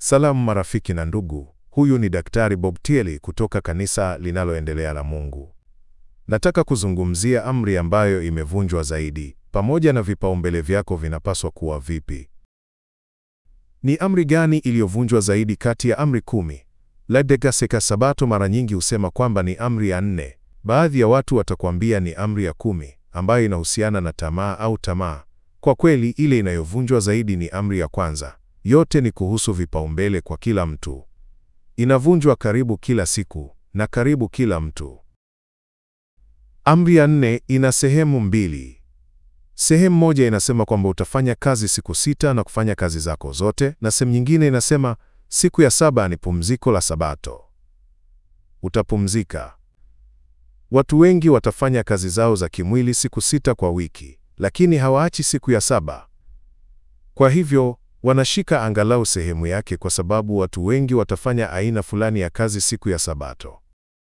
Salamu marafiki na ndugu, huyu ni Daktari Bob Tieli kutoka kanisa linaloendelea la Mungu. Nataka kuzungumzia amri ambayo imevunjwa zaidi, pamoja na vipaumbele vyako vinapaswa kuwa vipi. Ni amri gani iliyovunjwa zaidi kati ya amri kumi? Ladekaseka Sabato mara nyingi husema kwamba ni amri ya nne. Baadhi ya watu watakwambia ni amri ya kumi, ambayo inahusiana na tamaa au tamaa. Kwa kweli, ile inayovunjwa zaidi ni amri ya kwanza. Yote ni kuhusu vipaumbele kwa kila mtu. Inavunjwa karibu kila siku na karibu kila mtu. Amri ya nne ina sehemu mbili. Sehemu moja inasema kwamba utafanya kazi siku sita na kufanya kazi zako zote, na sehemu nyingine inasema siku ya saba ni pumziko la Sabato. Utapumzika. Watu wengi watafanya kazi zao za kimwili siku sita kwa wiki, lakini hawaachi siku ya saba. Kwa hivyo wanashika angalau sehemu yake, kwa sababu watu wengi watafanya aina fulani ya kazi siku ya Sabato.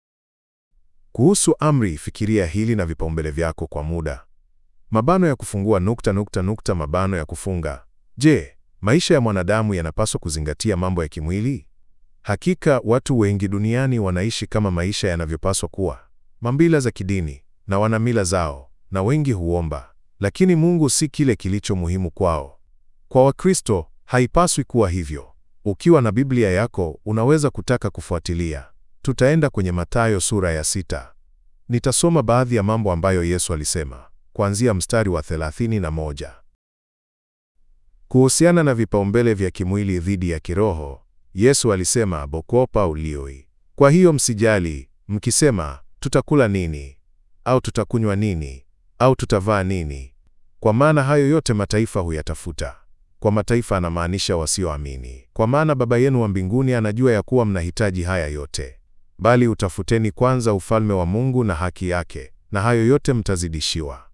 Kuhusu amri, fikiria hili na vipaumbele vyako kwa muda. Mabano ya kufungua nukta nukta nukta mabano ya kufunga. Je, maisha ya mwanadamu yanapaswa kuzingatia mambo ya kimwili? Hakika watu wengi duniani wanaishi kama maisha yanavyopaswa kuwa, mambila za kidini, na wana mila zao, na wengi huomba, lakini Mungu si kile kilicho muhimu kwao. Kwa Wakristo haipaswi kuwa hivyo. Ukiwa na Biblia yako unaweza kutaka kufuatilia. Tutaenda kwenye Mathayo sura ya sita. Nitasoma baadhi ya mambo ambayo Yesu alisema kuanzia mstari wa 31. Kuhusiana na vipaumbele vya kimwili dhidi ya kiroho, Yesu alisema bokopa ulioi. Kwa hiyo msijali mkisema, tutakula nini au tutakunywa nini au tutavaa nini, kwa maana hayo yote mataifa huyatafuta. Kwa mataifa anamaanisha wasioamini, kwa maana Baba yenu wa mbinguni anajua ya kuwa mnahitaji haya yote. Bali utafuteni kwanza ufalme wa Mungu na haki yake, na hayo yote mtazidishiwa.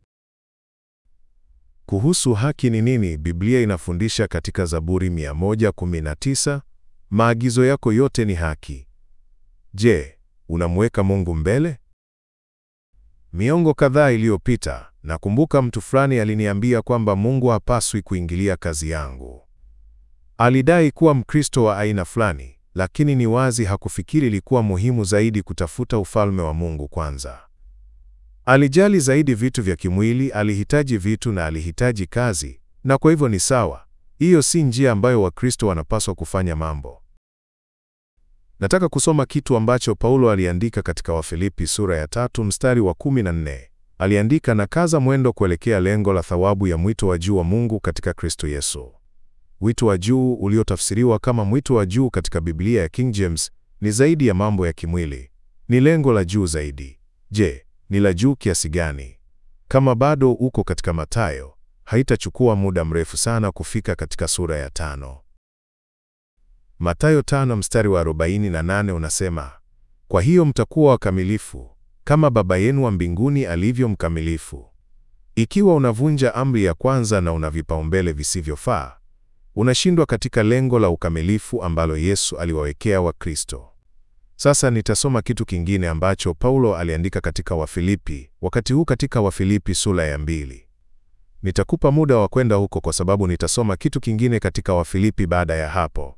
Kuhusu haki ni nini, Biblia inafundisha katika Zaburi 119, maagizo yako yote ni haki. Je, unamweka Mungu mbele? Miongo kadhaa iliyopita, nakumbuka mtu fulani aliniambia kwamba Mungu hapaswi kuingilia kazi yangu. Alidai kuwa Mkristo wa aina fulani, lakini ni wazi hakufikiri ilikuwa muhimu zaidi kutafuta ufalme wa Mungu kwanza. Alijali zaidi vitu vya kimwili, alihitaji vitu na alihitaji kazi, na kwa hivyo ni sawa. Hiyo si njia ambayo Wakristo wanapaswa kufanya mambo. Nataka kusoma kitu ambacho Paulo aliandika katika Wafilipi sura ya tatu mstari wa 14. Aliandika, na kaza mwendo kuelekea lengo la thawabu ya mwito wa juu wa Mungu katika Kristo Yesu. Wito wa juu uliotafsiriwa kama mwito wa juu katika Biblia ya King James ni zaidi ya mambo ya kimwili. Ni lengo la juu zaidi. Je, ni la juu kiasi gani? Kama bado uko katika Mathayo, haitachukua muda mrefu sana kufika katika sura ya tano. Mathayo tano mstari wa 48 unasema, kwa hiyo mtakuwa wakamilifu kama Baba yenu wa mbinguni alivyo mkamilifu. Ikiwa unavunja amri ya kwanza na una vipaumbele visivyofaa, unashindwa katika lengo la ukamilifu ambalo Yesu aliwawekea Wakristo. Sasa nitasoma kitu kingine ambacho Paulo aliandika katika Wafilipi, wakati huu katika Wafilipi sura ya mbili. Nitakupa muda wa kwenda huko kwa sababu nitasoma kitu kingine katika Wafilipi baada ya hapo.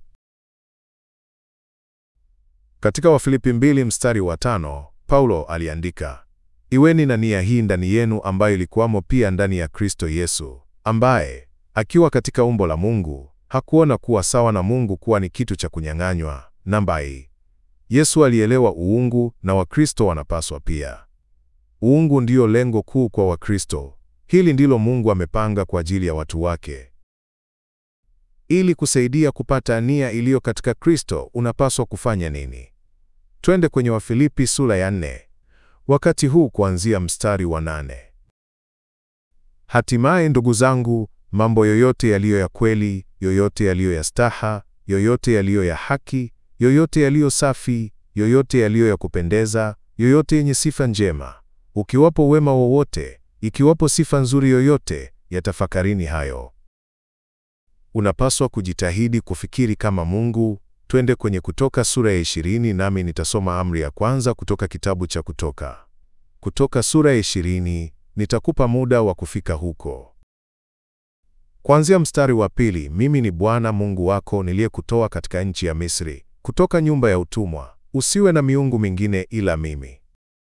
Katika Wafilipi mbili mstari wa tano, Paulo aliandika, iweni na nia hii ndani yenu ambayo ilikuwamo pia ndani ya Kristo Yesu, ambaye akiwa katika umbo la Mungu hakuona kuwa sawa na Mungu kuwa ni kitu cha kunyang'anywa. Namba hii Yesu alielewa uungu na Wakristo wanapaswa pia. Uungu ndiyo lengo kuu kwa Wakristo. Hili ndilo Mungu amepanga kwa ajili ya watu wake. Ili kusaidia kupata nia iliyo katika Kristo, unapaswa kufanya nini? Twende kwenye Wafilipi sura ya nne, wakati huu kuanzia mstari wa nane. Hatimaye ndugu zangu, mambo yoyote yaliyo ya kweli, yoyote yaliyo ya staha, yoyote yaliyo ya haki yoyote yaliyo safi, yoyote yaliyo ya kupendeza, yoyote yenye sifa njema, ukiwapo wema wowote, ikiwapo sifa nzuri yoyote, yatafakarini hayo. Unapaswa kujitahidi kufikiri kama Mungu. Twende kwenye Kutoka sura ya ishirini, nami nitasoma amri ya kwanza kutoka kitabu cha Kutoka. Kutoka sura ya ishirini, nitakupa muda wa kufika huko. Kuanzia mstari wa pili, mimi ni Bwana Mungu wako niliyekutoa katika nchi ya Misri, kutoka nyumba ya utumwa. Usiwe na miungu mingine ila mimi.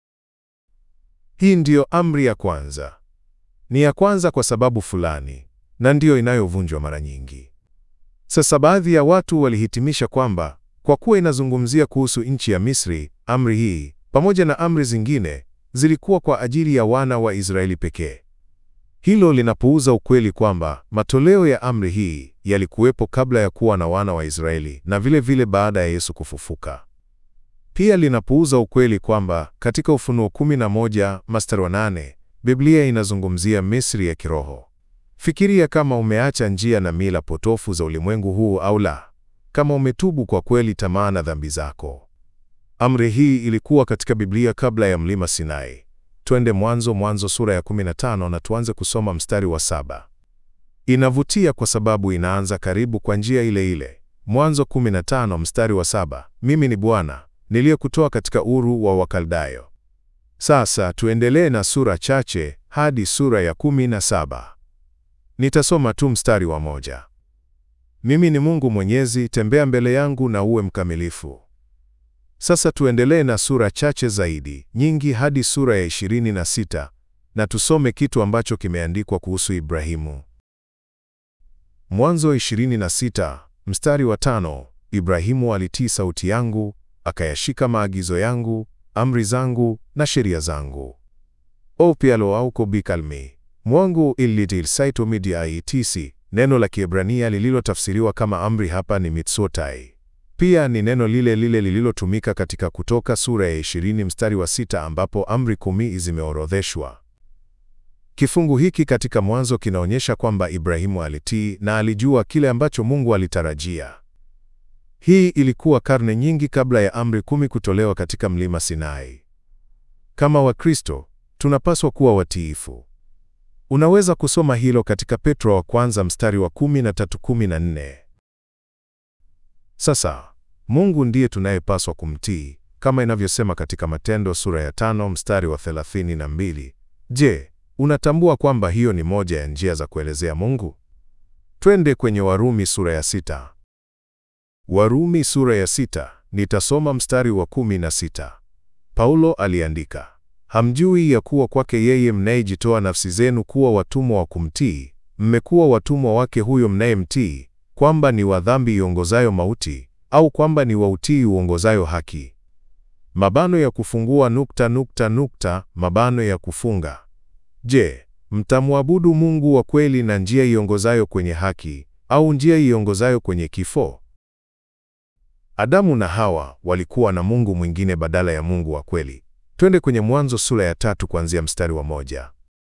Hii ndiyo amri ya kwanza. Ni ya kwanza kwa sababu fulani, na ndiyo inayovunjwa mara nyingi. Sasa baadhi ya watu walihitimisha kwamba kwa kuwa inazungumzia kuhusu nchi ya Misri, amri hii pamoja na amri zingine zilikuwa kwa ajili ya wana wa Israeli pekee. Hilo linapuuza ukweli kwamba matoleo ya amri hii yalikuwepo kabla ya kuwa na wana wa Israeli na vile vile baada ya Yesu kufufuka. Pia linapuuza ukweli kwamba katika Ufunuo 11 mstari wa 8 Biblia inazungumzia Misri ya kiroho. Fikiria kama umeacha njia na mila potofu za ulimwengu huu au la, kama umetubu kwa kweli tamaa na dhambi zako. Amri hii ilikuwa katika Biblia kabla ya mlima Sinai. Twende Mwanzo, Mwanzo sura ya 15 na tuanze kusoma mstari wa saba. Inavutia kwa sababu inaanza karibu kwa njia ile ile. Mwanzo 15 mstari wa saba, mimi ni Bwana niliyekutoa katika Uru wa Wakaldayo. Sasa tuendelee na sura chache hadi sura ya 17. Nitasoma tu mstari wa moja. Mimi ni Mungu Mwenyezi, tembea mbele yangu na uwe mkamilifu. Sasa tuendelee na sura chache zaidi, nyingi hadi sura ya 26 na tusome kitu ambacho kimeandikwa kuhusu Ibrahimu. Mwanzo 26 mstari wa tano, Ibrahimu alitii sauti yangu, akayashika maagizo yangu, amri zangu na sheria zangu. Opialo auko bikalmi mwangu ilitilsaitomidiaitisi. Neno la Kiebrania lililotafsiriwa kama amri hapa ni mitsotai. Pia ni neno lile lile lililotumika katika Kutoka sura ya 20 mstari wa sita ambapo amri kumi zimeorodheshwa. Kifungu hiki katika Mwanzo kinaonyesha kwamba Ibrahimu alitii na alijua kile ambacho Mungu alitarajia. Hii ilikuwa karne nyingi kabla ya amri kumi kutolewa katika mlima Sinai. Kama Wakristo, tunapaswa kuwa watiifu. Unaweza kusoma hilo katika Petro wa kwanza mstari wa 13-14. Sasa, Mungu ndiye tunayepaswa kumtii kama inavyosema katika Matendo sura ya tano mstari wa 32. Je, unatambua kwamba hiyo ni moja ya njia za kuelezea Mungu? Twende kwenye Warumi sura ya sita. Warumi sura ya sita, nitasoma mstari wa 16. Paulo aliandika, hamjui ya kuwa kwake yeye mnayejitoa nafsi zenu kuwa watumwa wa kumtii, mmekuwa watumwa wake huyo mnayemtii, kwamba ni wa dhambi iongozayo mauti, au kwamba ni wa utii uongozayo haki. Mabano ya kufungua nukta nukta nukta, mabano ya kufunga. Je, mtamwabudu Mungu wa kweli na njia iongozayo kwenye haki, au njia iongozayo kwenye kifo? Adamu na Hawa walikuwa na Mungu mwingine badala ya Mungu wa kweli. Twende kwenye Mwanzo sura ya tatu kuanzia mstari wa moja.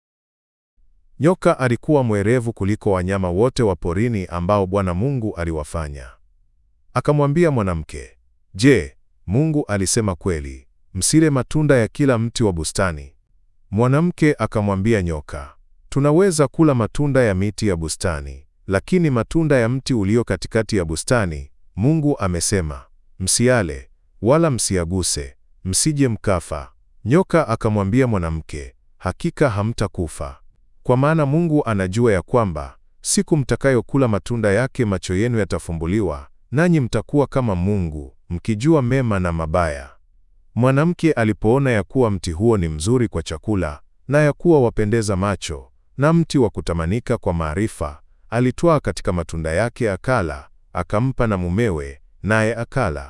Nyoka alikuwa mwerevu kuliko wanyama wote wa porini ambao Bwana Mungu aliwafanya. Akamwambia mwanamke, Je, Mungu alisema kweli, msile matunda ya kila mti wa bustani? Mwanamke akamwambia nyoka, tunaweza kula matunda ya miti ya bustani, lakini matunda ya mti ulio katikati ya bustani Mungu amesema, msiale wala msiaguse, msije mkafa. Nyoka akamwambia mwanamke, hakika hamtakufa, kwa maana Mungu anajua ya kwamba siku mtakayokula matunda yake macho yenu yatafumbuliwa, nanyi mtakuwa kama Mungu, mkijua mema na mabaya. Mwanamke alipoona ya kuwa mti huo ni mzuri kwa chakula, na ya kuwa wapendeza macho, na mti wa kutamanika kwa maarifa, alitwaa katika matunda yake akala, akampa na mumewe, naye akala.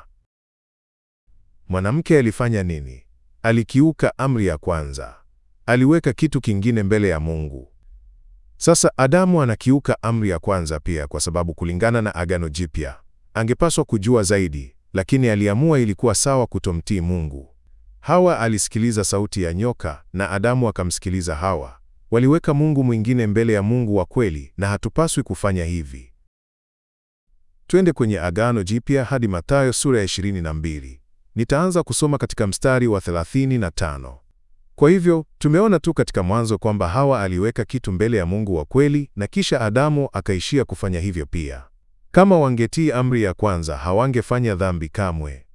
Mwanamke alifanya nini? Alikiuka amri ya kwanza. Aliweka kitu kingine mbele ya Mungu. Sasa Adamu anakiuka amri ya kwanza pia kwa sababu kulingana na Agano Jipya, angepaswa kujua zaidi, lakini aliamua ilikuwa sawa kutomtii Mungu. Hawa alisikiliza sauti ya nyoka na Adamu akamsikiliza Hawa. Waliweka Mungu mwingine mbele ya Mungu wa kweli na hatupaswi kufanya hivi. Twende kwenye Agano Jipya hadi Mathayo sura ya 22. Nitaanza kusoma katika mstari wa 35. Kwa hivyo, tumeona tu katika mwanzo kwamba Hawa aliweka kitu mbele ya Mungu wa kweli na kisha Adamu akaishia kufanya hivyo pia. Kama wangetii amri ya kwanza, hawangefanya dhambi kamwe.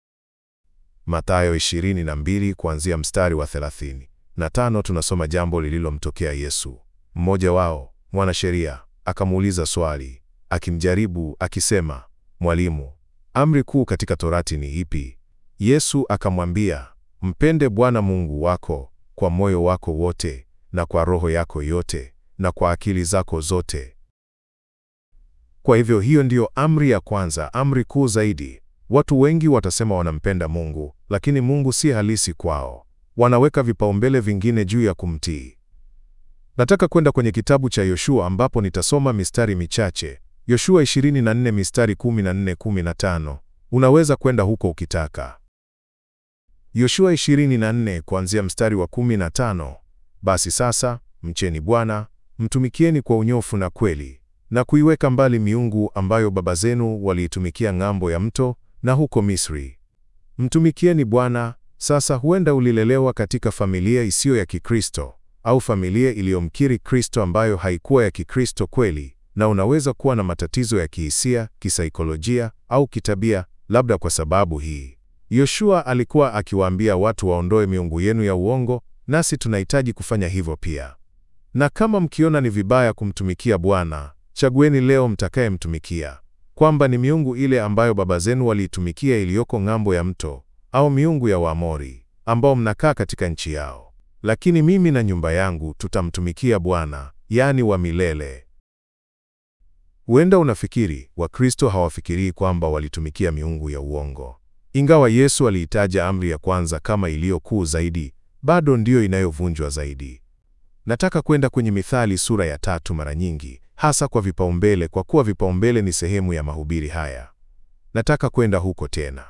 Mathayo 22 kuanzia mstari wa 35 tunasoma jambo lililomtokea Yesu. Mmoja wao, mwanasheria, akamuuliza swali, akimjaribu akisema, Mwalimu, amri kuu katika Torati ni ipi? Yesu akamwambia, mpende Bwana Mungu wako kwa moyo wako wote na kwa roho yako yote na kwa akili zako zote. Kwa hivyo hiyo ndiyo amri ya kwanza, amri kuu zaidi. Watu wengi watasema wanampenda Mungu, lakini Mungu si halisi kwao. Wanaweka vipaumbele vingine juu ya kumtii. Nataka kwenda kwenye kitabu cha Yoshua ambapo nitasoma mistari michache. Yoshua 24 mistari 14-15. Unaweza kwenda huko ukitaka. Yoshua 24 kuanzia mstari wa 15. Basi sasa, mcheni Bwana, mtumikieni kwa unyofu na kweli, na kuiweka mbali miungu ambayo baba zenu waliitumikia ng'ambo ya mto na huko Misri. Mtumikieni Bwana. Sasa huenda ulilelewa katika familia isiyo ya Kikristo au familia iliyomkiri Kristo ambayo haikuwa ya Kikristo kweli, na unaweza kuwa na matatizo ya kihisia, kisaikolojia au kitabia, labda kwa sababu hii. Yoshua alikuwa akiwaambia watu waondoe miungu yenu ya uongo, nasi tunahitaji kufanya hivyo pia. Na kama mkiona ni vibaya kumtumikia Bwana, chagueni leo mtakayemtumikia, kwamba ni miungu ile ambayo baba zenu waliitumikia iliyoko ng'ambo ya mto, au miungu ya Waamori ambao mnakaa katika nchi yao. Lakini mimi na nyumba yangu tutamtumikia Bwana, yaani wa milele. Huenda unafikiri Wakristo hawafikirii kwamba walitumikia miungu ya uongo. Ingawa Yesu aliitaja amri ya kwanza kama iliyo kuu zaidi, bado ndiyo inayovunjwa zaidi. Nataka kwenda kwenye Mithali sura ya tatu mara nyingi, hasa kwa vipaumbele, kwa kuwa vipaumbele ni sehemu ya mahubiri haya. Nataka kwenda huko tena.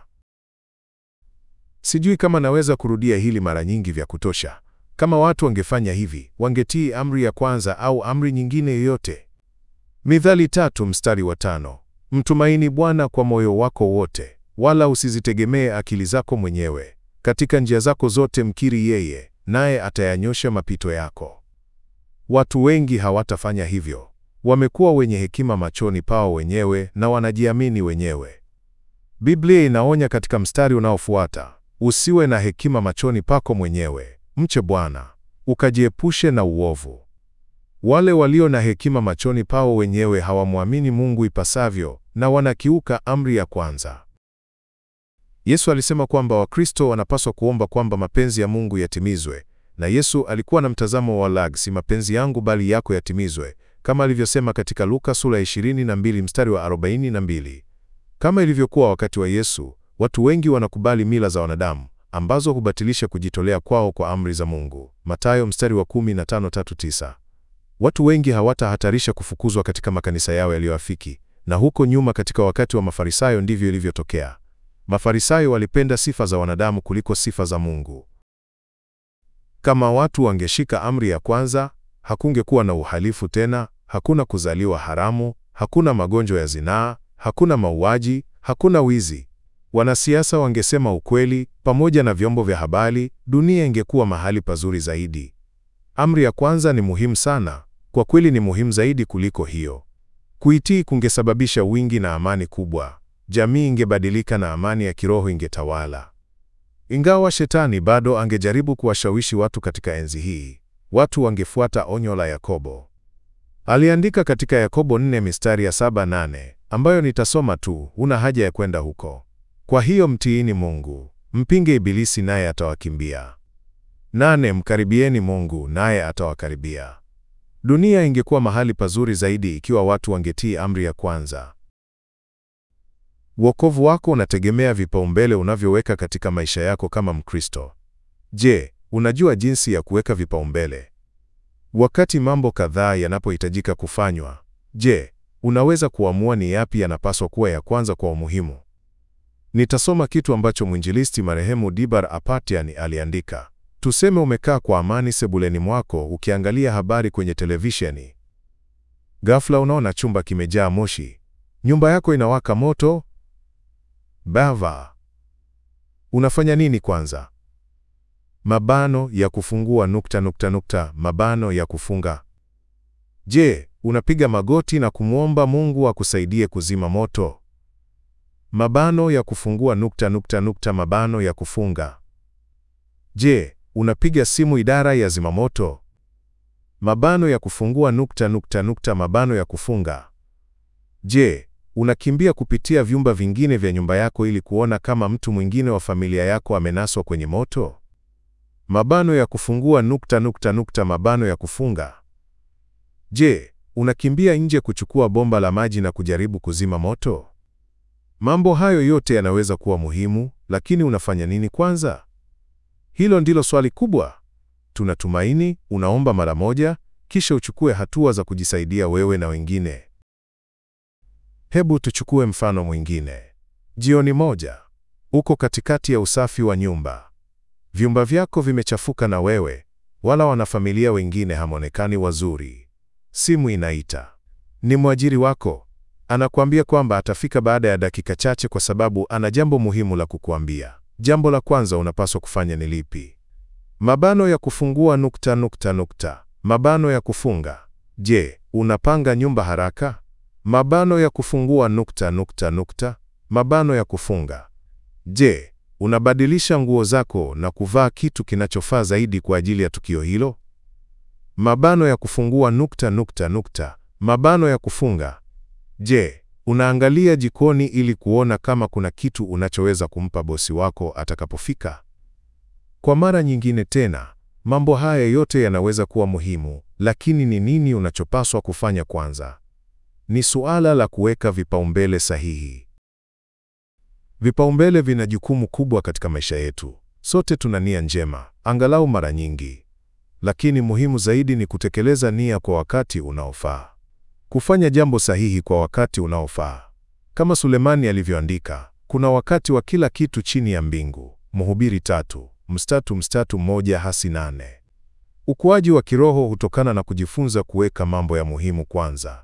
Sijui kama naweza kurudia hili mara nyingi vya kutosha. Kama watu wangefanya hivi, wangetii amri ya kwanza au amri nyingine yoyote. Mithali tatu mstari wa tano. Mtumaini Bwana kwa moyo wako wote, wala usizitegemee akili zako mwenyewe. Katika njia zako zote mkiri yeye, naye atayanyosha mapito yako. Watu wengi hawatafanya hivyo. Wamekuwa wenye hekima machoni pao wenyewe na wanajiamini wenyewe. Biblia inaonya katika mstari unaofuata, usiwe na hekima machoni pako mwenyewe, mche Bwana, ukajiepushe na uovu. Wale walio na hekima machoni pao wenyewe hawamwamini Mungu ipasavyo na wanakiuka amri ya kwanza. Yesu alisema kwamba Wakristo wanapaswa kuomba kwamba mapenzi ya Mungu yatimizwe, na Yesu alikuwa na mtazamo wa lag, si mapenzi yangu bali yako yatimizwe, kama alivyosema katika Luka sura ya 22 mstari wa 42. Kama ilivyokuwa wakati wa Yesu, watu wengi wanakubali mila za wanadamu ambazo hubatilisha kujitolea kwao kwa amri za Mungu. Mathayo mstari wa 15:39. Watu wengi hawatahatarisha kufukuzwa katika makanisa yao yaliyoafiki, na huko nyuma katika wakati wa Mafarisayo ndivyo ilivyotokea. Mafarisayo walipenda sifa za wanadamu kuliko sifa za Mungu. Kama watu wangeshika amri ya kwanza, hakungekuwa na uhalifu tena, hakuna kuzaliwa haramu, hakuna magonjwa ya zinaa, hakuna mauaji, hakuna wizi. Wanasiasa wangesema ukweli pamoja na vyombo vya habari, dunia ingekuwa mahali pazuri zaidi. Amri ya kwanza ni muhimu sana, kwa kweli ni muhimu zaidi kuliko hiyo. Kuitii kungesababisha wingi na amani kubwa. Jamii ingebadilika na amani ya kiroho ingetawala. Ingawa shetani bado angejaribu kuwashawishi watu katika enzi hii, watu wangefuata onyo la Yakobo. Aliandika katika Yakobo 4 mistari ya 7-8, ambayo nitasoma tu, huna haja ya kwenda huko. Kwa hiyo mtiini Mungu, mpinge Ibilisi naye atawakimbia. Nane, mkaribieni Mungu naye atawakaribia. Dunia ingekuwa mahali pazuri zaidi ikiwa watu wangetii amri ya kwanza. Wokovu wako unategemea vipaumbele unavyoweka katika maisha yako kama Mkristo. Je, unajua jinsi ya kuweka vipaumbele? Wakati mambo kadhaa yanapohitajika kufanywa, je, unaweza kuamua ni yapi yanapaswa kuwa ya kwanza kwa umuhimu? Nitasoma kitu ambacho mwinjilisti marehemu Dibar Apatian aliandika. Tuseme umekaa kwa amani sebuleni mwako ukiangalia habari kwenye televisheni. Ghafla unaona chumba kimejaa moshi. Nyumba yako inawaka moto. Bava. Unafanya nini kwanza? Mabano ya kufungua nukta nukta nukta, mabano ya kufunga. Je, unapiga magoti na kumwomba Mungu akusaidie kuzima moto? Mabano ya kufungua nukta nukta nukta, mabano ya kufunga. Je, unapiga simu idara ya zimamoto? mabano ya kufungua nukta nukta nukta mabano ya kufunga. Je, unakimbia kupitia vyumba vingine vya nyumba yako ili kuona kama mtu mwingine wa familia yako amenaswa kwenye moto? Mabano ya kufungua nukta nukta nukta mabano ya kufunga. Je, unakimbia nje kuchukua bomba la maji na kujaribu kuzima moto? Mambo hayo yote yanaweza kuwa muhimu, lakini unafanya nini kwanza? Hilo ndilo swali kubwa. Tunatumaini unaomba mara moja, kisha uchukue hatua za kujisaidia wewe na wengine. Hebu tuchukue mfano mwingine. Jioni moja, uko katikati ya usafi wa nyumba. Vyumba vyako vimechafuka na wewe wala wanafamilia wengine hamonekani wazuri. Simu inaita. Ni mwajiri wako. Anakuambia kwamba atafika baada ya dakika chache kwa sababu ana jambo muhimu la kukuambia. Jambo la kwanza unapaswa kufanya ni lipi? Mabano ya kufungua nukta nukta nukta. Mabano ya kufunga. Je, unapanga nyumba haraka? Mabano ya kufungua nukta nukta nukta. Mabano ya kufunga. Je, unabadilisha nguo zako na kuvaa kitu kinachofaa zaidi kwa ajili ya tukio hilo? Mabano ya kufungua nukta nukta nukta. Mabano ya kufunga. Je, unaangalia jikoni ili kuona kama kuna kitu unachoweza kumpa bosi wako atakapofika? Kwa mara nyingine tena, mambo haya yote yanaweza kuwa muhimu, lakini ni nini unachopaswa kufanya kwanza? Ni suala la kuweka vipaumbele sahihi. Vipaumbele vina jukumu kubwa katika maisha yetu. Sote tuna nia njema, angalau mara nyingi. Lakini muhimu zaidi ni kutekeleza nia kwa wakati unaofaa. Kufanya jambo sahihi kwa wakati unaofaa. Kama Sulemani alivyoandika, kuna wakati wa kila kitu chini ya mbingu. Mhubiri tatu, mstatu mstatu moja hasi nane. Ukuaji wa kiroho hutokana na kujifunza kuweka mambo ya muhimu kwanza.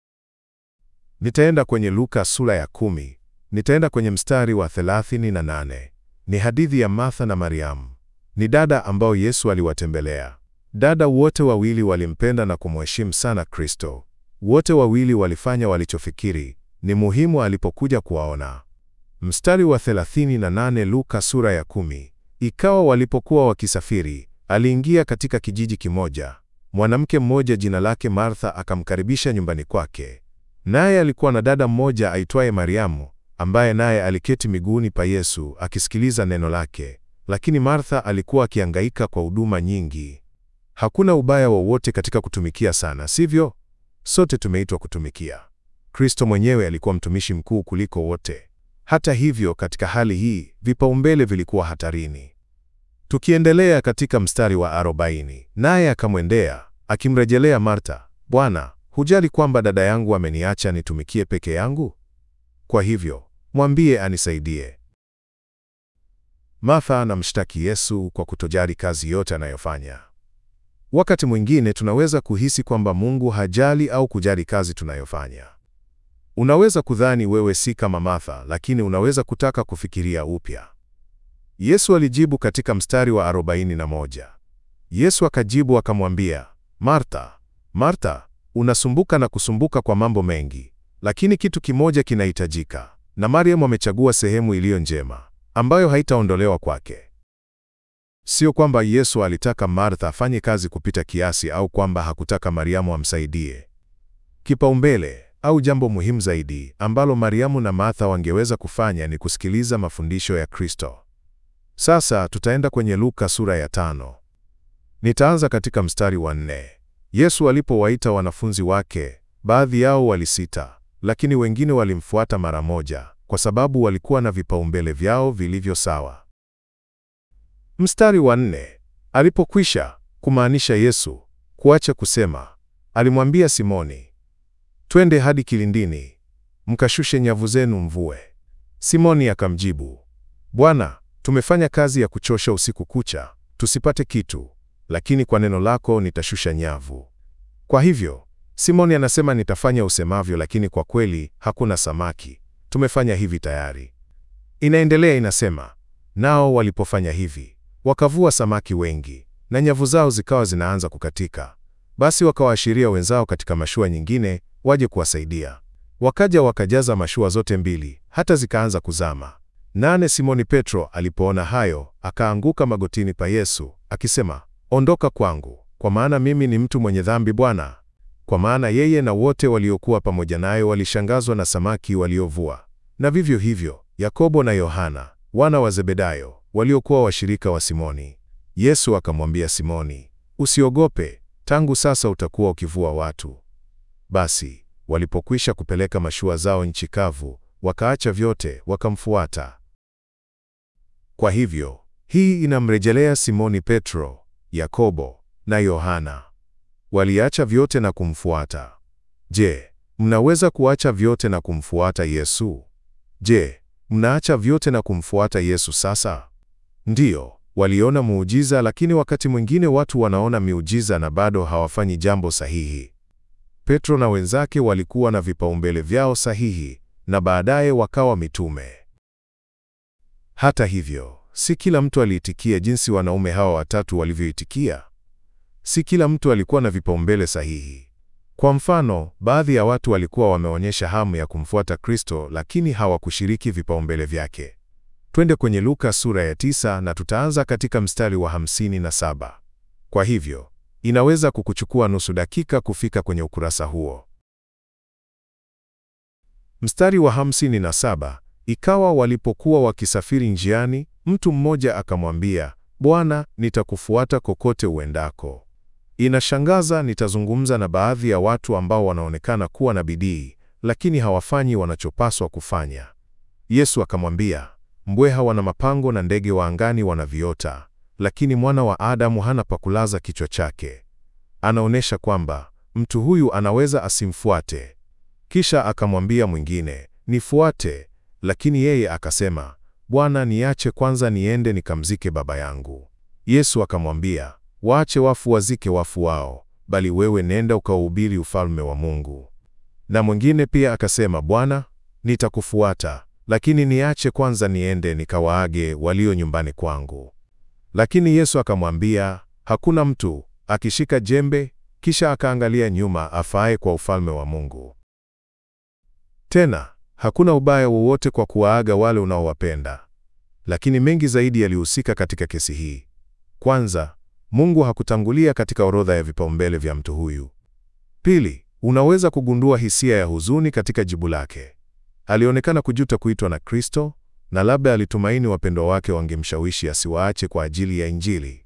Nitaenda kwenye Luka sura ya kumi. Nitaenda kwenye mstari wa 38. Ni hadithi ya Martha na Mariamu. Ni dada ambao Yesu aliwatembelea. Dada wote wawili walimpenda na kumheshimu sana Kristo. Wote wawili walifanya walichofikiri ni muhimu alipokuja kuwaona. Mstari wa 38 Luka sura ya kumi. Ikawa walipokuwa wakisafiri, aliingia katika kijiji kimoja. Mwanamke mmoja jina lake Martha akamkaribisha nyumbani kwake. Naye alikuwa na dada mmoja aitwaye Mariamu, ambaye naye aliketi miguuni pa Yesu akisikiliza neno lake. Lakini Martha alikuwa akihangaika kwa huduma nyingi. Hakuna ubaya wowote katika kutumikia sana, sivyo? Sote tumeitwa kutumikia. Kristo mwenyewe alikuwa mtumishi mkuu kuliko wote. Hata hivyo, katika hali hii, vipaumbele vilikuwa hatarini. Tukiendelea katika mstari wa arobaini, naye akamwendea akimrejelea Marta, Bwana, hujali kwamba dada yangu ameniacha nitumikie peke yangu? Kwa hivyo, mwambie anisaidie. Martha anamshtaki Yesu kwa kutojali kazi yote anayofanya. Wakati mwingine tunaweza kuhisi kwamba Mungu hajali au kujali kazi tunayofanya. Unaweza kudhani wewe si kama Martha, lakini unaweza kutaka kufikiria upya. Yesu alijibu katika mstari wa 41. Yesu akajibu akamwambia, Martha, Martha, unasumbuka na kusumbuka kwa mambo mengi, lakini kitu kimoja kinahitajika, na Mariamu amechagua sehemu iliyo njema, ambayo haitaondolewa kwake. Sio kwamba Yesu alitaka Martha afanye kazi kupita kiasi au kwamba hakutaka Mariamu amsaidie. Kipaumbele au jambo muhimu zaidi ambalo Mariamu na Martha wangeweza kufanya ni kusikiliza mafundisho ya Kristo. Sasa tutaenda kwenye Luka sura ya tano. Nitaanza katika mstari wa nne. Yesu alipowaita wanafunzi wake, baadhi yao walisita, lakini wengine walimfuata mara moja, kwa sababu walikuwa na vipaumbele vyao vilivyo sawa. Mstari wa nne. Alipokwisha kumaanisha Yesu kuacha kusema, alimwambia Simoni, twende hadi kilindini, mkashushe nyavu zenu mvue. Simoni akamjibu, Bwana, tumefanya kazi ya kuchosha usiku kucha, tusipate kitu, lakini kwa neno lako nitashusha nyavu. Kwa hivyo, Simoni anasema nitafanya usemavyo, lakini kwa kweli hakuna samaki. Tumefanya hivi tayari. Inaendelea inasema, nao walipofanya hivi, wakavua samaki wengi, na nyavu zao zikawa zinaanza kukatika. Basi wakawaashiria wenzao katika mashua nyingine waje kuwasaidia. Wakaja wakajaza mashua zote mbili, hata zikaanza kuzama. Nane Simoni Petro alipoona hayo, akaanguka magotini pa Yesu akisema, ondoka kwangu, kwa maana mimi ni mtu mwenye dhambi, Bwana? Kwa maana yeye na wote waliokuwa pamoja naye walishangazwa na samaki waliovua. Na vivyo hivyo Yakobo na Yohana wana wa Zebedayo waliokuwa washirika wa Simoni. Yesu akamwambia Simoni, usiogope, tangu sasa utakuwa ukivua watu. Basi walipokwisha kupeleka mashua zao nchi kavu, wakaacha vyote wakamfuata. Kwa hivyo hii inamrejelea Simoni Petro, Yakobo na Yohana. Waliacha vyote na kumfuata. Je, mnaweza kuacha vyote na kumfuata Yesu? Je, mnaacha vyote na kumfuata Yesu sasa? Ndiyo, waliona muujiza, lakini wakati mwingine watu wanaona miujiza na bado hawafanyi jambo sahihi. Petro na wenzake walikuwa na vipaumbele vyao sahihi na baadaye wakawa mitume. Hata hivyo, si kila mtu aliitikia jinsi wanaume hawa watatu walivyoitikia. Si kila mtu alikuwa na vipaumbele sahihi. Kwa mfano, baadhi ya watu walikuwa wameonyesha hamu ya kumfuata Kristo lakini hawakushiriki vipaumbele vyake. Twende kwenye Luka sura ya tisa na tutaanza katika mstari wa hamsini na saba. Kwa hivyo, inaweza kukuchukua nusu dakika kufika kwenye ukurasa huo. Mstari wa hamsini na saba. Ikawa walipokuwa wakisafiri njiani, mtu mmoja akamwambia, Bwana, nitakufuata kokote uendako. Inashangaza, nitazungumza na baadhi ya watu ambao wanaonekana kuwa na bidii, lakini hawafanyi wanachopaswa kufanya. Yesu akamwambia, mbweha wana mapango na ndege wa angani wana viota, lakini mwana wa Adamu hana pa kulaza kichwa chake. Anaonyesha kwamba mtu huyu anaweza asimfuate. Kisha akamwambia mwingine, nifuate, lakini yeye akasema, Bwana, niache kwanza niende nikamzike baba yangu. Yesu akamwambia, waache wafu wazike wafu wao, bali wewe nenda ukauhubiri ufalme wa Mungu. Na mwingine pia akasema, Bwana, nitakufuata, lakini niache kwanza niende nikawaage walio nyumbani kwangu. Lakini Yesu akamwambia, hakuna mtu akishika jembe kisha akaangalia nyuma afaaye kwa ufalme wa Mungu. Tena hakuna ubaya wowote kwa kuwaaga wale unaowapenda. Lakini mengi zaidi yalihusika katika kesi hii. Kwanza, Mungu hakutangulia katika orodha ya vipaumbele vya mtu huyu. Pili, unaweza kugundua hisia ya huzuni katika jibu lake. Alionekana kujuta kuitwa na Kristo na labda alitumaini wapendwa wake wangemshawishi asiwaache kwa ajili ya Injili.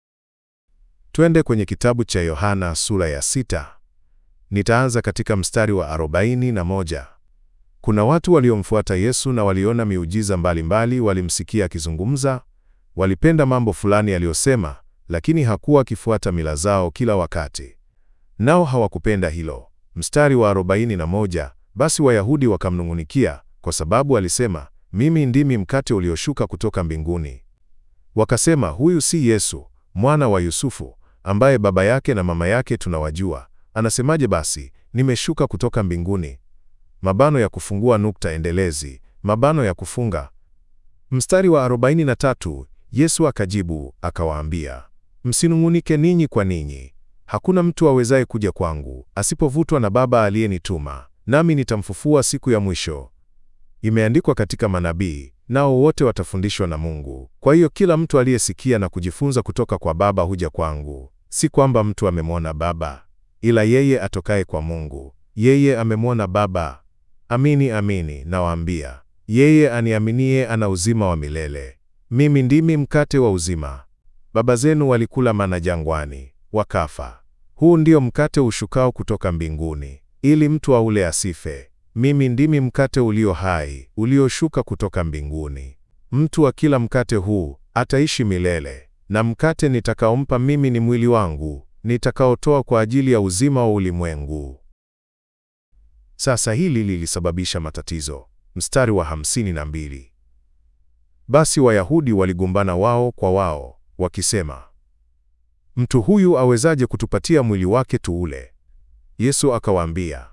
Twende kwenye kitabu cha Yohana sura ya sita. Nitaanza katika mstari wa arobaini na moja. Kuna watu waliomfuata Yesu na waliona miujiza mbalimbali, walimsikia akizungumza, walipenda mambo fulani aliyosema, lakini hakuwa akifuata mila zao kila wakati. Nao hawakupenda hilo. Mstari wa 41, basi Wayahudi wakamnung'unikia kwa sababu alisema, mimi ndimi mkate ulioshuka kutoka mbinguni. Wakasema, huyu si Yesu mwana wa Yusufu, ambaye baba yake na mama yake tunawajua? Anasemaje basi, nimeshuka kutoka mbinguni? Mabano ya kufungua nukta endelezi, mabano ya kufunga. Mstari wa 43, Yesu akajibu akawaambia, msinung'unike ninyi kwa ninyi. Hakuna mtu awezaye kuja kwangu asipovutwa na Baba aliyenituma, nami nitamfufua siku ya mwisho. Imeandikwa katika manabii, nao wote watafundishwa na Mungu. Kwa hiyo kila mtu aliyesikia na kujifunza kutoka kwa Baba huja kwangu. Si kwamba mtu amemwona Baba, ila yeye atokaye kwa Mungu, yeye amemwona Baba. Amini, amini nawaambia, yeye aniaminie ana uzima wa milele. Mimi ndimi mkate wa uzima. Baba zenu walikula mana jangwani, wakafa. Huu ndio mkate ushukao kutoka mbinguni, ili mtu aule asife. Mimi ndimi mkate ulio hai, ulioshuka kutoka mbinguni. Mtu akila mkate huu ataishi milele, na mkate nitakaompa mimi ni mwili wangu, nitakaotoa kwa ajili ya uzima wa ulimwengu. Sasa hili lilisababisha matatizo. Mstari wa hamsini na mbili. Basi Wayahudi waligombana wao kwa wao, wakisema, mtu huyu awezaje kutupatia mwili wake tuule? Yesu akawaambia,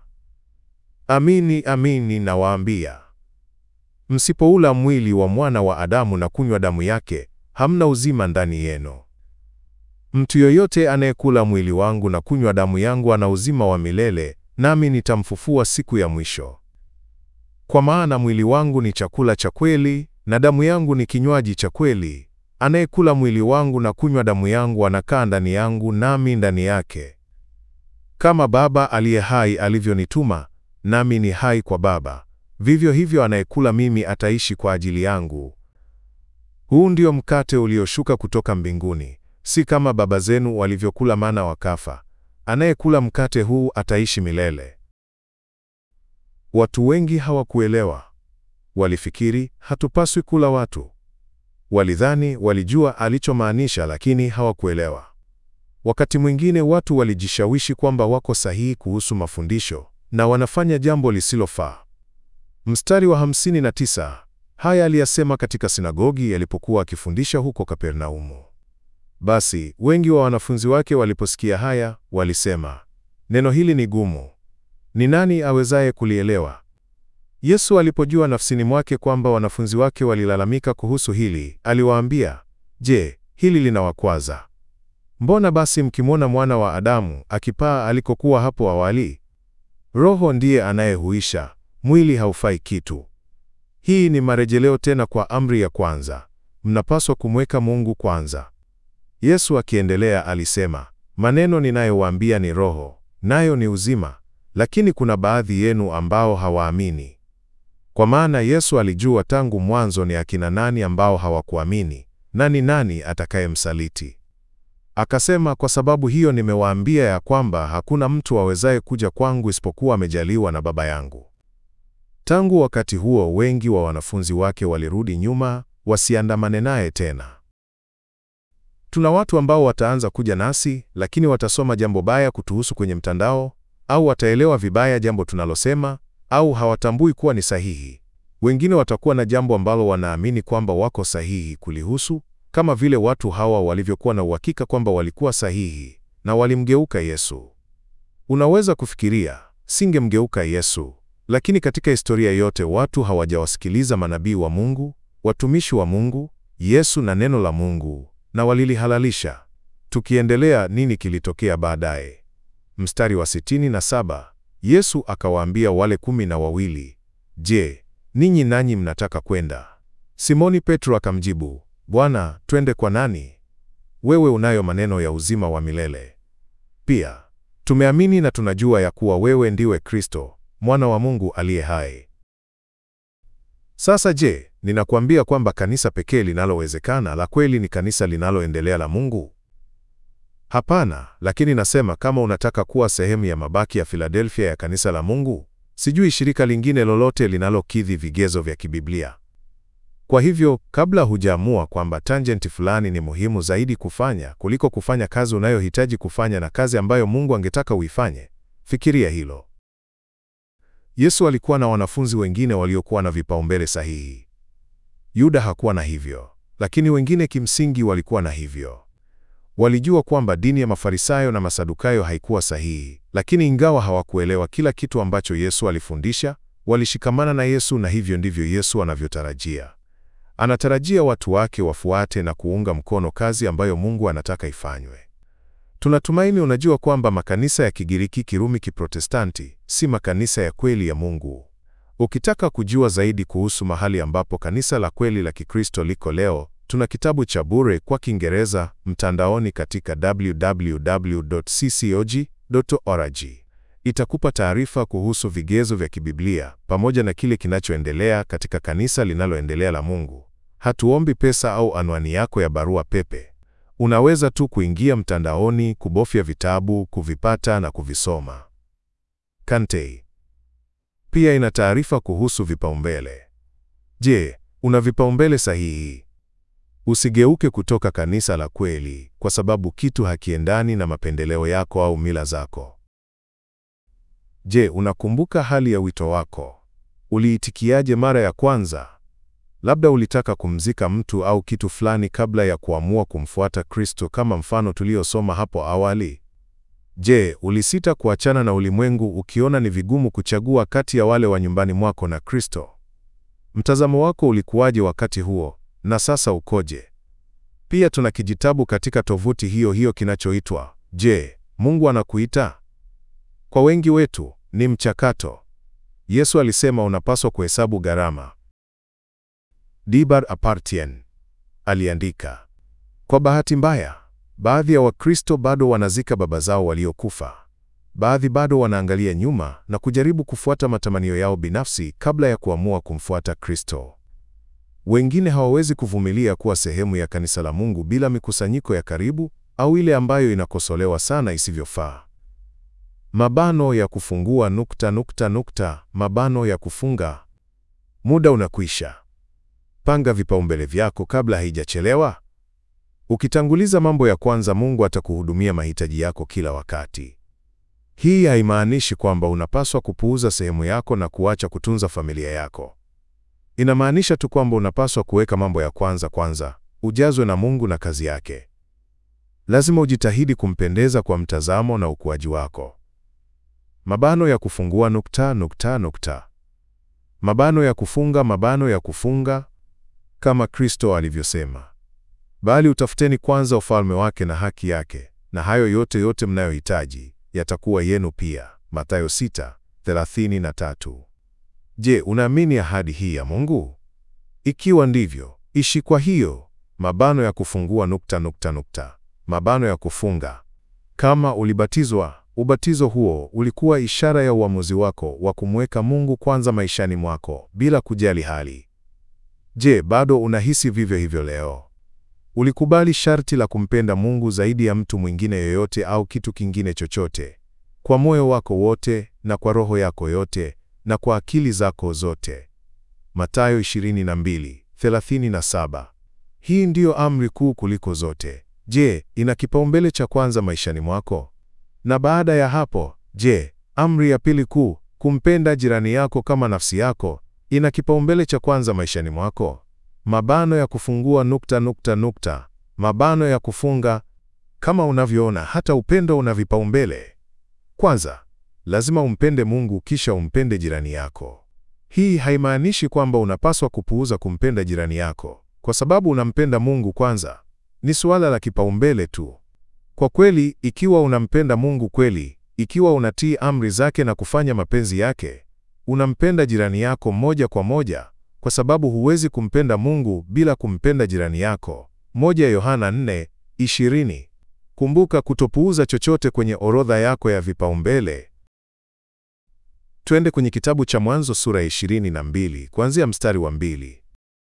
amini amini nawaambia, msipoula mwili wa mwana wa Adamu na kunywa damu yake, hamna uzima ndani yenu. Mtu yoyote anayekula mwili wangu na kunywa damu yangu ana uzima wa milele, nami nitamfufua siku ya mwisho. Kwa maana mwili wangu ni chakula cha kweli na damu yangu ni kinywaji cha kweli. Anayekula mwili wangu na kunywa damu yangu anakaa ndani yangu nami ndani yake. Kama Baba aliye hai alivyonituma, nami ni hai kwa Baba, vivyo hivyo anayekula mimi ataishi kwa ajili yangu. Huu ndio mkate ulioshuka kutoka mbinguni, si kama baba zenu walivyokula mana wakafa. Anayekula mkate huu ataishi milele. Watu wengi hawakuelewa. Walifikiri hatupaswi kula watu. Walidhani walijua alichomaanisha, lakini hawakuelewa. Wakati mwingine watu walijishawishi kwamba wako sahihi kuhusu mafundisho na wanafanya jambo lisilofaa. Mstari wa 59. Haya aliyasema katika sinagogi yalipokuwa akifundisha huko Kapernaumu. Basi wengi wa wanafunzi wake waliposikia haya, walisema, neno hili ni gumu, ni nani awezaye kulielewa? Yesu alipojua nafsini mwake kwamba wanafunzi wake walilalamika kuhusu hili, aliwaambia, Je, hili linawakwaza? Mbona basi mkimwona mwana wa Adamu akipaa alikokuwa hapo awali? Roho ndiye anayehuisha, mwili haufai kitu. Hii ni marejeleo tena kwa amri ya kwanza, mnapaswa kumweka Mungu kwanza. Yesu akiendelea alisema, maneno ninayowaambia ni roho, nayo ni uzima, lakini kuna baadhi yenu ambao hawaamini. Kwa maana Yesu alijua tangu mwanzo ni akina nani ambao hawakuamini, na ni nani atakayemsaliti. Akasema, kwa sababu hiyo nimewaambia ya kwamba hakuna mtu awezaye kuja kwangu isipokuwa amejaliwa na Baba yangu. Tangu wakati huo wengi wa wanafunzi wake walirudi nyuma, wasiandamane naye tena. Tuna watu ambao wataanza kuja nasi, lakini watasoma jambo baya kutuhusu kwenye mtandao, au wataelewa vibaya jambo tunalosema, au hawatambui kuwa ni sahihi. Wengine watakuwa na jambo ambalo wanaamini kwamba wako sahihi kulihusu, kama vile watu hawa walivyokuwa na uhakika kwamba walikuwa sahihi na walimgeuka Yesu. Unaweza kufikiria, singemgeuka Yesu, lakini katika historia yote watu hawajawasikiliza manabii wa Mungu, watumishi wa Mungu, Yesu na neno la Mungu, na walilihalalisha. Tukiendelea, nini kilitokea baadaye? Mstari wa sitini na saba, Yesu akawaambia wale kumi na wawili, Je, ninyi nanyi mnataka kwenda? Simoni Petro akamjibu, Bwana, twende kwa nani? Wewe unayo maneno ya uzima wa milele. Pia tumeamini na tunajua ya kuwa wewe ndiwe Kristo, mwana wa Mungu aliye hai. Sasa je, ninakuambia kwamba kanisa pekee linalowezekana la kweli ni kanisa linaloendelea la Mungu? Hapana, lakini nasema kama unataka kuwa sehemu ya mabaki ya Filadelfia ya kanisa la Mungu, sijui shirika lingine lolote linalokidhi vigezo vya kibiblia. Kwa hivyo, kabla hujaamua kwamba tangenti fulani ni muhimu zaidi kufanya kuliko kufanya kazi unayohitaji kufanya na kazi ambayo Mungu angetaka uifanye, fikiria hilo. Yesu alikuwa na wanafunzi wengine waliokuwa na vipaumbele sahihi. Yuda hakuwa na hivyo, lakini wengine kimsingi walikuwa na hivyo. Walijua kwamba dini ya Mafarisayo na Masadukayo haikuwa sahihi, lakini ingawa hawakuelewa kila kitu ambacho Yesu alifundisha, walishikamana na Yesu na hivyo ndivyo Yesu anavyotarajia. Anatarajia watu wake wafuate na kuunga mkono kazi ambayo Mungu anataka ifanywe. Tunatumaini unajua kwamba makanisa ya Kigiriki, Kirumi, Kiprotestanti si makanisa ya kweli ya Mungu. Ukitaka kujua zaidi kuhusu mahali ambapo kanisa la kweli la Kikristo liko leo, tuna kitabu cha bure kwa Kiingereza mtandaoni katika www.ccog.org. Itakupa taarifa kuhusu vigezo vya kibiblia pamoja na kile kinachoendelea katika kanisa linaloendelea la Mungu. Hatuombi pesa au anwani yako ya barua pepe. Unaweza tu kuingia mtandaoni, kubofya vitabu, kuvipata na kuvisoma. Kantei pia ina taarifa kuhusu vipaumbele. Je, una vipaumbele sahihi? Usigeuke kutoka kanisa la kweli kwa sababu kitu hakiendani na mapendeleo yako au mila zako. Je, unakumbuka hali ya wito wako? Uliitikiaje mara ya kwanza? Labda ulitaka kumzika mtu au kitu fulani kabla ya kuamua kumfuata Kristo kama mfano tuliosoma hapo awali. Je, ulisita kuachana na ulimwengu ukiona ni vigumu kuchagua kati ya wale wa nyumbani mwako na Kristo? Mtazamo wako ulikuwaje wakati huo na sasa ukoje? Pia tuna kijitabu katika tovuti hiyo hiyo kinachoitwa Je, Mungu anakuita? Kwa wengi wetu ni mchakato. Yesu alisema unapaswa kuhesabu gharama. Dibar Apartien aliandika, Kwa bahati mbaya, baadhi ya Wakristo bado wanazika baba zao waliokufa. Baadhi bado wanaangalia nyuma na kujaribu kufuata matamanio yao binafsi kabla ya kuamua kumfuata Kristo. Wengine hawawezi kuvumilia kuwa sehemu ya kanisa la Mungu bila mikusanyiko ya karibu au ile ambayo inakosolewa sana isivyofaa. Mabano ya kufungua nukta nukta nukta, mabano ya kufunga. Muda unakwisha. Panga vipaumbele vyako kabla haijachelewa. Ukitanguliza mambo ya kwanza, Mungu atakuhudumia mahitaji yako kila wakati. Hii haimaanishi kwamba unapaswa kupuuza sehemu yako na kuacha kutunza familia yako. Inamaanisha tu kwamba unapaswa kuweka mambo ya kwanza kwanza, ujazwe na Mungu na kazi yake. Lazima ujitahidi kumpendeza kwa mtazamo na ukuaji wako. Mabano ya kufungua nukta nukta nukta. Mabano ya kufunga mabano ya kufunga kama Kristo alivyosema. Bali utafuteni kwanza ufalme wake na haki yake, na hayo yote yote mnayohitaji yatakuwa yenu pia. Mathayo 6:33. Je, unaamini ahadi hii ya Mungu? Ikiwa ndivyo, ishi kwa hiyo. Mabano ya kufungua nukta nukta nukta. Mabano ya kufunga. Kama ulibatizwa, ubatizo huo ulikuwa ishara ya uamuzi wako wa kumweka Mungu kwanza maishani mwako bila kujali hali. Je, bado unahisi vivyo hivyo leo? Ulikubali sharti la kumpenda Mungu zaidi ya mtu mwingine yoyote au kitu kingine chochote, kwa moyo wako wote na kwa roho yako yote na kwa akili zako zote. Mathayo 22:37. Hii ndiyo amri kuu kuliko zote. Je, ina kipaumbele cha kwanza maishani mwako? Na baada ya hapo, je, amri ya pili kuu, kumpenda jirani yako kama nafsi yako, ina kipaumbele cha kwanza maishani mwako? Mabano ya kufungua nukta nukta nukta. Mabano ya kufunga. Kama unavyoona, hata upendo una vipaumbele. Kwanza, lazima umpende Mungu kisha umpende jirani yako. Hii haimaanishi kwamba unapaswa kupuuza kumpenda jirani yako kwa sababu unampenda Mungu kwanza. Ni suala la kipaumbele tu. Kwa kweli, ikiwa unampenda Mungu kweli, ikiwa unatii amri zake na kufanya mapenzi yake, unampenda jirani yako moja kwa moja, kwa sababu huwezi kumpenda Mungu bila kumpenda jirani yako. Moja Yohana 4:20. Kumbuka kutopuuza chochote kwenye orodha yako ya vipaumbele. Twende kwenye kitabu cha Mwanzo sura ya 22 kuanzia mstari wa mbili.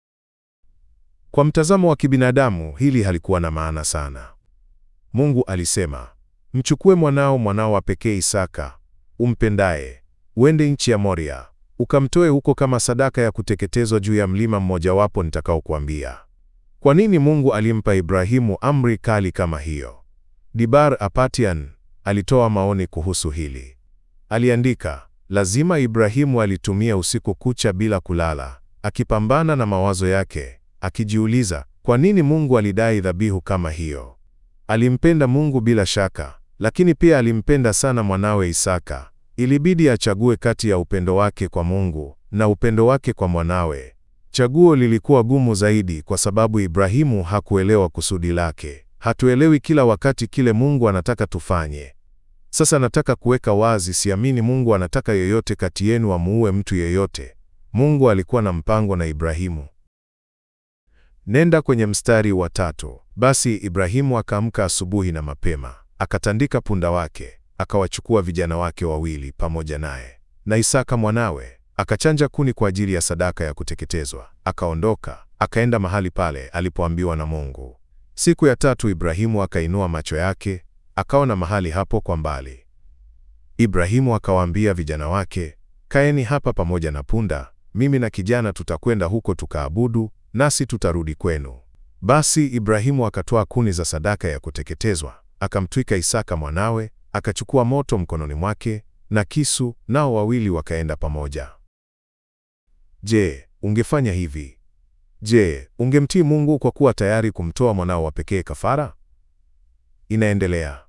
Kwa mtazamo wa kibinadamu hili halikuwa na maana sana. Mungu alisema, mchukue mwanao, mwanao wa pekee Isaka, umpendaye, uende nchi ya Moria, ukamtoe huko kama sadaka ya kuteketezwa juu ya mlima mmojawapo nitakaokuambia. Kwa nini Mungu alimpa Ibrahimu amri kali kama hiyo? Dibar Apatian alitoa maoni kuhusu hili. Aliandika, lazima Ibrahimu alitumia usiku kucha bila kulala, akipambana na mawazo yake, akijiuliza, kwa nini Mungu alidai dhabihu kama hiyo? Alimpenda Mungu bila shaka, lakini pia alimpenda sana mwanawe Isaka. Ilibidi achague kati ya upendo wake kwa Mungu na upendo wake kwa mwanawe. Chaguo lilikuwa gumu zaidi kwa sababu Ibrahimu hakuelewa kusudi lake. Hatuelewi kila wakati kile Mungu anataka tufanye. Sasa nataka kuweka wazi, siamini Mungu anataka yoyote kati yenu amuue mtu yeyote. Mungu alikuwa na mpango na Ibrahimu. Nenda kwenye mstari wa tatu. Basi Ibrahimu akaamka asubuhi na mapema, akatandika punda wake, akawachukua vijana wake wawili pamoja naye na Isaka mwanawe, akachanja kuni kwa ajili ya sadaka ya kuteketezwa, akaondoka, akaenda mahali pale alipoambiwa na Mungu. Siku ya tatu Ibrahimu akainua macho yake, akaona mahali hapo kwa mbali. Ibrahimu akawaambia vijana wake, kaeni hapa pamoja na punda, mimi na kijana tutakwenda huko tukaabudu, nasi tutarudi kwenu. Basi Ibrahimu akatoa kuni za sadaka ya kuteketezwa, akamtwika Isaka mwanawe, akachukua moto mkononi mwake na kisu, nao wawili wakaenda pamoja. Je, ungefanya hivi? Je, ungemtii Mungu kwa kuwa tayari kumtoa mwanao wa pekee kafara? Inaendelea.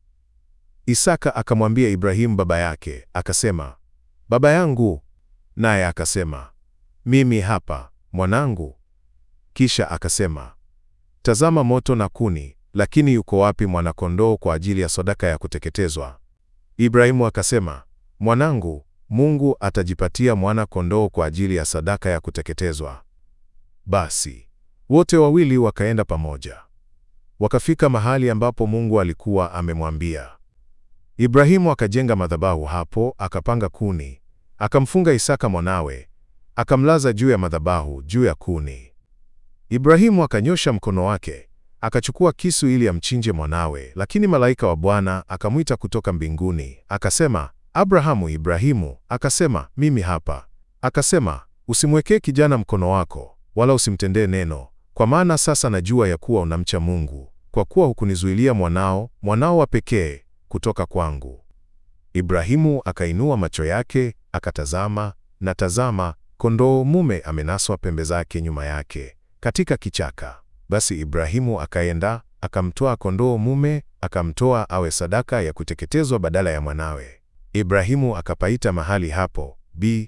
Isaka akamwambia Ibrahimu baba yake, akasema, baba yangu. Naye akasema, mimi hapa mwanangu. Kisha akasema, tazama moto na kuni, lakini yuko wapi mwana-kondoo kwa ajili ya sadaka ya kuteketezwa? Ibrahimu akasema, mwanangu, Mungu atajipatia mwana-kondoo kwa ajili ya sadaka ya kuteketezwa. Basi wote wawili wakaenda pamoja. wakafika mahali ambapo Mungu alikuwa amemwambia. Ibrahimu akajenga madhabahu hapo, akapanga kuni, akamfunga Isaka mwanawe, akamlaza juu ya madhabahu, juu ya kuni. Ibrahimu akanyosha mkono wake, akachukua kisu ili amchinje mwanawe, lakini malaika wa Bwana akamwita kutoka mbinguni, akasema, Abrahamu, Ibrahimu. Akasema, mimi hapa. Akasema, usimwekee kijana mkono wako, wala usimtendee neno, kwa maana sasa najua ya kuwa unamcha Mungu, kwa kuwa hukunizuilia mwanao, mwanao wa pekee, kutoka kwangu. Ibrahimu akainua macho yake, akatazama, na tazama, kondoo mume amenaswa pembe zake nyuma yake katika kichaka. Basi Ibrahimu akaenda, akamtoa kondoo mume, akamtoa awe sadaka ya kuteketezwa badala ya mwanawe. Ibrahimu akapaita mahali hapo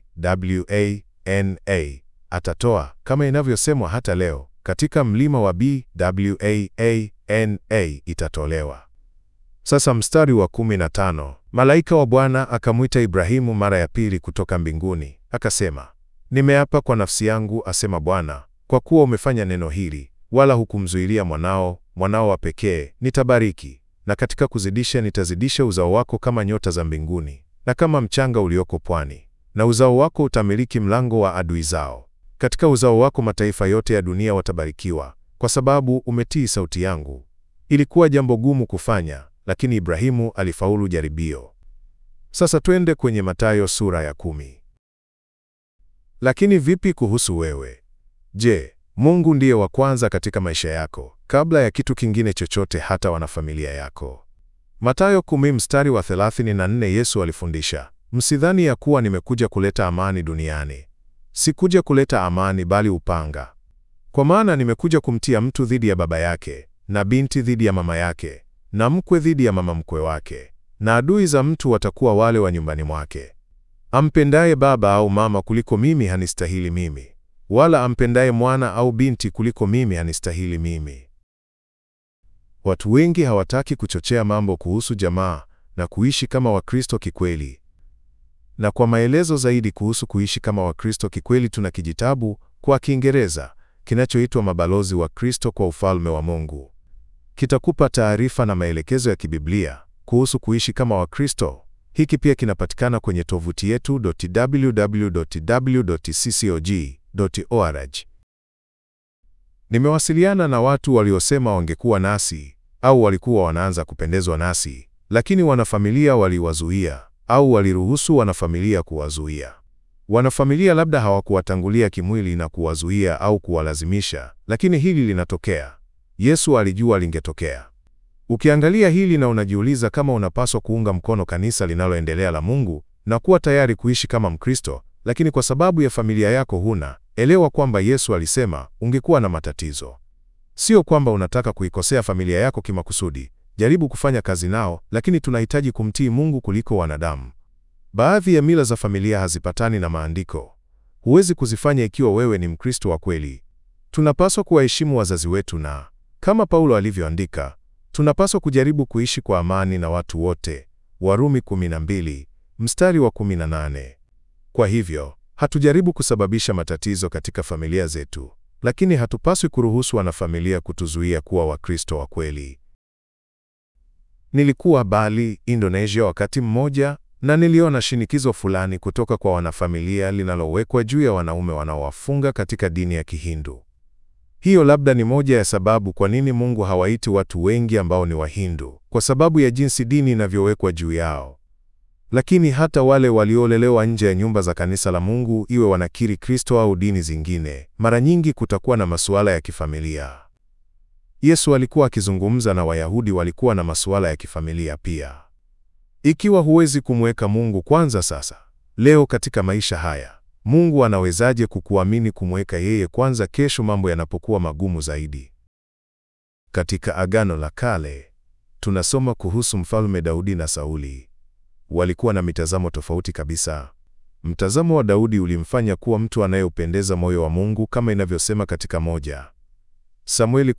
BWANA, atatoa, kama inavyosemwa hata leo, katika mlima wa BWANA itatolewa. Sasa mstari wa 15, malaika wa Bwana akamwita Ibrahimu mara ya pili kutoka mbinguni, akasema, nimeapa kwa nafsi yangu, asema Bwana, kwa kuwa umefanya neno hili, wala hukumzuilia mwanao, mwanao wa pekee, nitabariki, na katika kuzidisha nitazidisha uzao wako kama nyota za mbinguni na kama mchanga ulioko pwani, na uzao wako utamiliki mlango wa adui zao. Katika uzao wako mataifa yote ya dunia watabarikiwa, kwa sababu umetii sauti yangu. Ilikuwa jambo gumu kufanya, lakini Ibrahimu alifaulu jaribio. Sasa twende kwenye Mathayo sura ya kumi. Lakini vipi kuhusu wewe? Je, Mungu ndiye wa kwanza katika maisha yako kabla ya kitu kingine chochote, hata wanafamilia yako? Mathayo kumi mstari wa 34, Yesu alifundisha, msidhani ya kuwa nimekuja kuleta amani duniani. Sikuja kuleta amani, bali upanga. Kwa maana nimekuja kumtia mtu dhidi ya baba yake, na binti dhidi ya mama yake, na mkwe dhidi ya mama mkwe wake, na adui za mtu watakuwa wale wa nyumbani mwake. Ampendaye baba au mama kuliko mimi hanistahili mimi, wala ampendaye mwana au binti kuliko mimi hanistahili mimi. Watu wengi hawataki kuchochea mambo kuhusu jamaa na kuishi kama Wakristo kikweli. Na kwa maelezo zaidi kuhusu kuishi kama Wakristo kikweli, tuna kijitabu kwa Kiingereza kinachoitwa Mabalozi wa Kristo kwa Ufalme wa Mungu. Kitakupa taarifa na maelekezo ya kibiblia kuhusu kuishi kama Wakristo. Hiki pia kinapatikana kwenye tovuti yetu www.ccog.org. Nimewasiliana na watu waliosema wangekuwa nasi au walikuwa wanaanza kupendezwa nasi, lakini wanafamilia waliwazuia au waliruhusu wanafamilia kuwazuia. Wanafamilia labda hawakuwatangulia kimwili na kuwazuia au kuwalazimisha, lakini hili linatokea. Yesu alijua lingetokea. Ukiangalia hili na unajiuliza kama unapaswa kuunga mkono kanisa linaloendelea la Mungu na kuwa tayari kuishi kama Mkristo, lakini kwa sababu ya familia yako huna, elewa kwamba Yesu alisema ungekuwa na matatizo. Sio kwamba unataka kuikosea familia yako kimakusudi. Jaribu kufanya kazi nao, lakini tunahitaji kumtii Mungu kuliko wanadamu. Baadhi ya mila za familia hazipatani na maandiko. Huwezi kuzifanya ikiwa wewe ni Mkristo wa kweli. Tunapaswa kuwaheshimu wazazi wetu na kama Paulo alivyoandika, tunapaswa kujaribu kuishi kwa amani na watu wote. Warumi 12 mstari wa 18. Kwa hivyo, hatujaribu kusababisha matatizo katika familia zetu, lakini hatupaswi kuruhusu wanafamilia kutuzuia kuwa Wakristo wa kweli. Nilikuwa Bali, Indonesia wakati mmoja na niliona shinikizo fulani kutoka kwa wanafamilia linalowekwa juu ya wanaume wanaowafunga katika dini ya Kihindu. Hiyo labda ni moja ya sababu kwa nini Mungu hawaiti watu wengi ambao ni Wahindu, kwa sababu ya jinsi dini inavyowekwa juu yao. Lakini hata wale waliolelewa nje ya nyumba za kanisa la Mungu, iwe wanakiri Kristo au dini zingine, mara nyingi kutakuwa na masuala ya kifamilia. Yesu alikuwa akizungumza na Wayahudi walikuwa na masuala ya kifamilia pia. Ikiwa huwezi kumweka Mungu kwanza sasa, leo katika maisha haya, Mungu anawezaje kukuamini kumweka yeye kwanza kesho mambo yanapokuwa magumu zaidi? Katika Agano la Kale, tunasoma kuhusu Mfalme Daudi na Sauli. Walikuwa na mitazamo tofauti kabisa. Mtazamo wa Daudi ulimfanya kuwa mtu anayeupendeza moyo wa Mungu kama inavyosema katika moja Samueli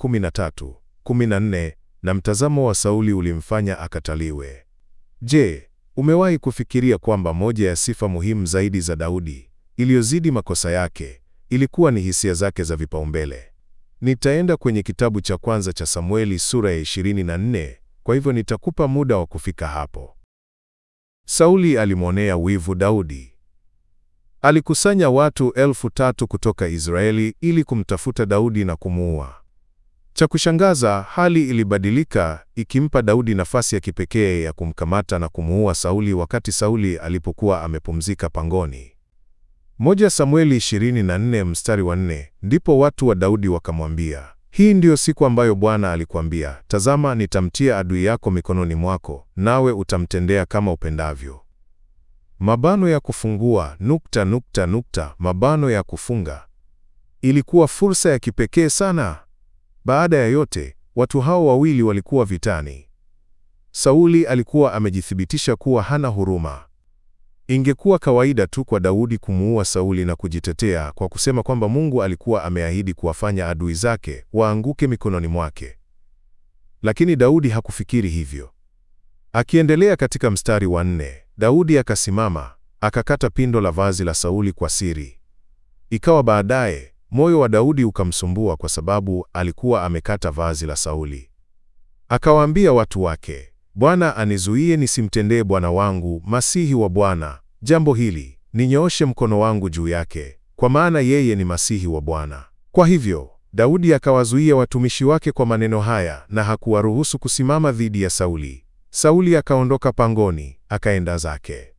13:14 na mtazamo wa Sauli ulimfanya akataliwe. Je, umewahi kufikiria kwamba moja ya sifa muhimu zaidi za Daudi iliyozidi makosa yake ilikuwa ni hisia zake za vipaumbele? Nitaenda kwenye kitabu cha kwanza cha Samueli sura ya 24, kwa hivyo nitakupa muda wa kufika hapo. Sauli alimwonea wivu Daudi. Alikusanya watu elfu tatu kutoka Israeli ili kumtafuta Daudi na kumuua. Cha kushangaza, hali ilibadilika ikimpa Daudi nafasi ya kipekee ya kumkamata na kumuua Sauli wakati Sauli alipokuwa amepumzika pangoni. Moja Samueli 24 mstari wa 4, ndipo watu wa Daudi wakamwambia, hii ndiyo siku ambayo Bwana alikuambia, tazama, nitamtia adui yako mikononi mwako, nawe utamtendea kama upendavyo. Mabano ya kufungua nukta nukta nukta, mabano ya kufunga. Ilikuwa fursa ya kipekee sana. Baada ya yote, watu hao wawili walikuwa vitani. Sauli alikuwa amejithibitisha kuwa hana huruma. Ingekuwa kawaida tu kwa Daudi kumuua Sauli na kujitetea kwa kusema kwamba Mungu alikuwa ameahidi kuwafanya adui zake waanguke mikononi mwake. Lakini Daudi hakufikiri hivyo. Akiendelea katika mstari wa nne, Daudi akasimama, akakata pindo la vazi la Sauli kwa siri. Ikawa baadaye, moyo wa Daudi ukamsumbua kwa sababu alikuwa amekata vazi la Sauli. Akawaambia watu wake, Bwana anizuie nisimtendee bwana wangu, masihi wa Bwana, jambo hili, ninyooshe mkono wangu juu yake, kwa maana yeye ni masihi wa Bwana. Kwa hivyo, Daudi akawazuia watumishi wake kwa maneno haya na hakuwaruhusu kusimama dhidi ya Sauli. Sauli akaondoka pangoni, akaenda zake.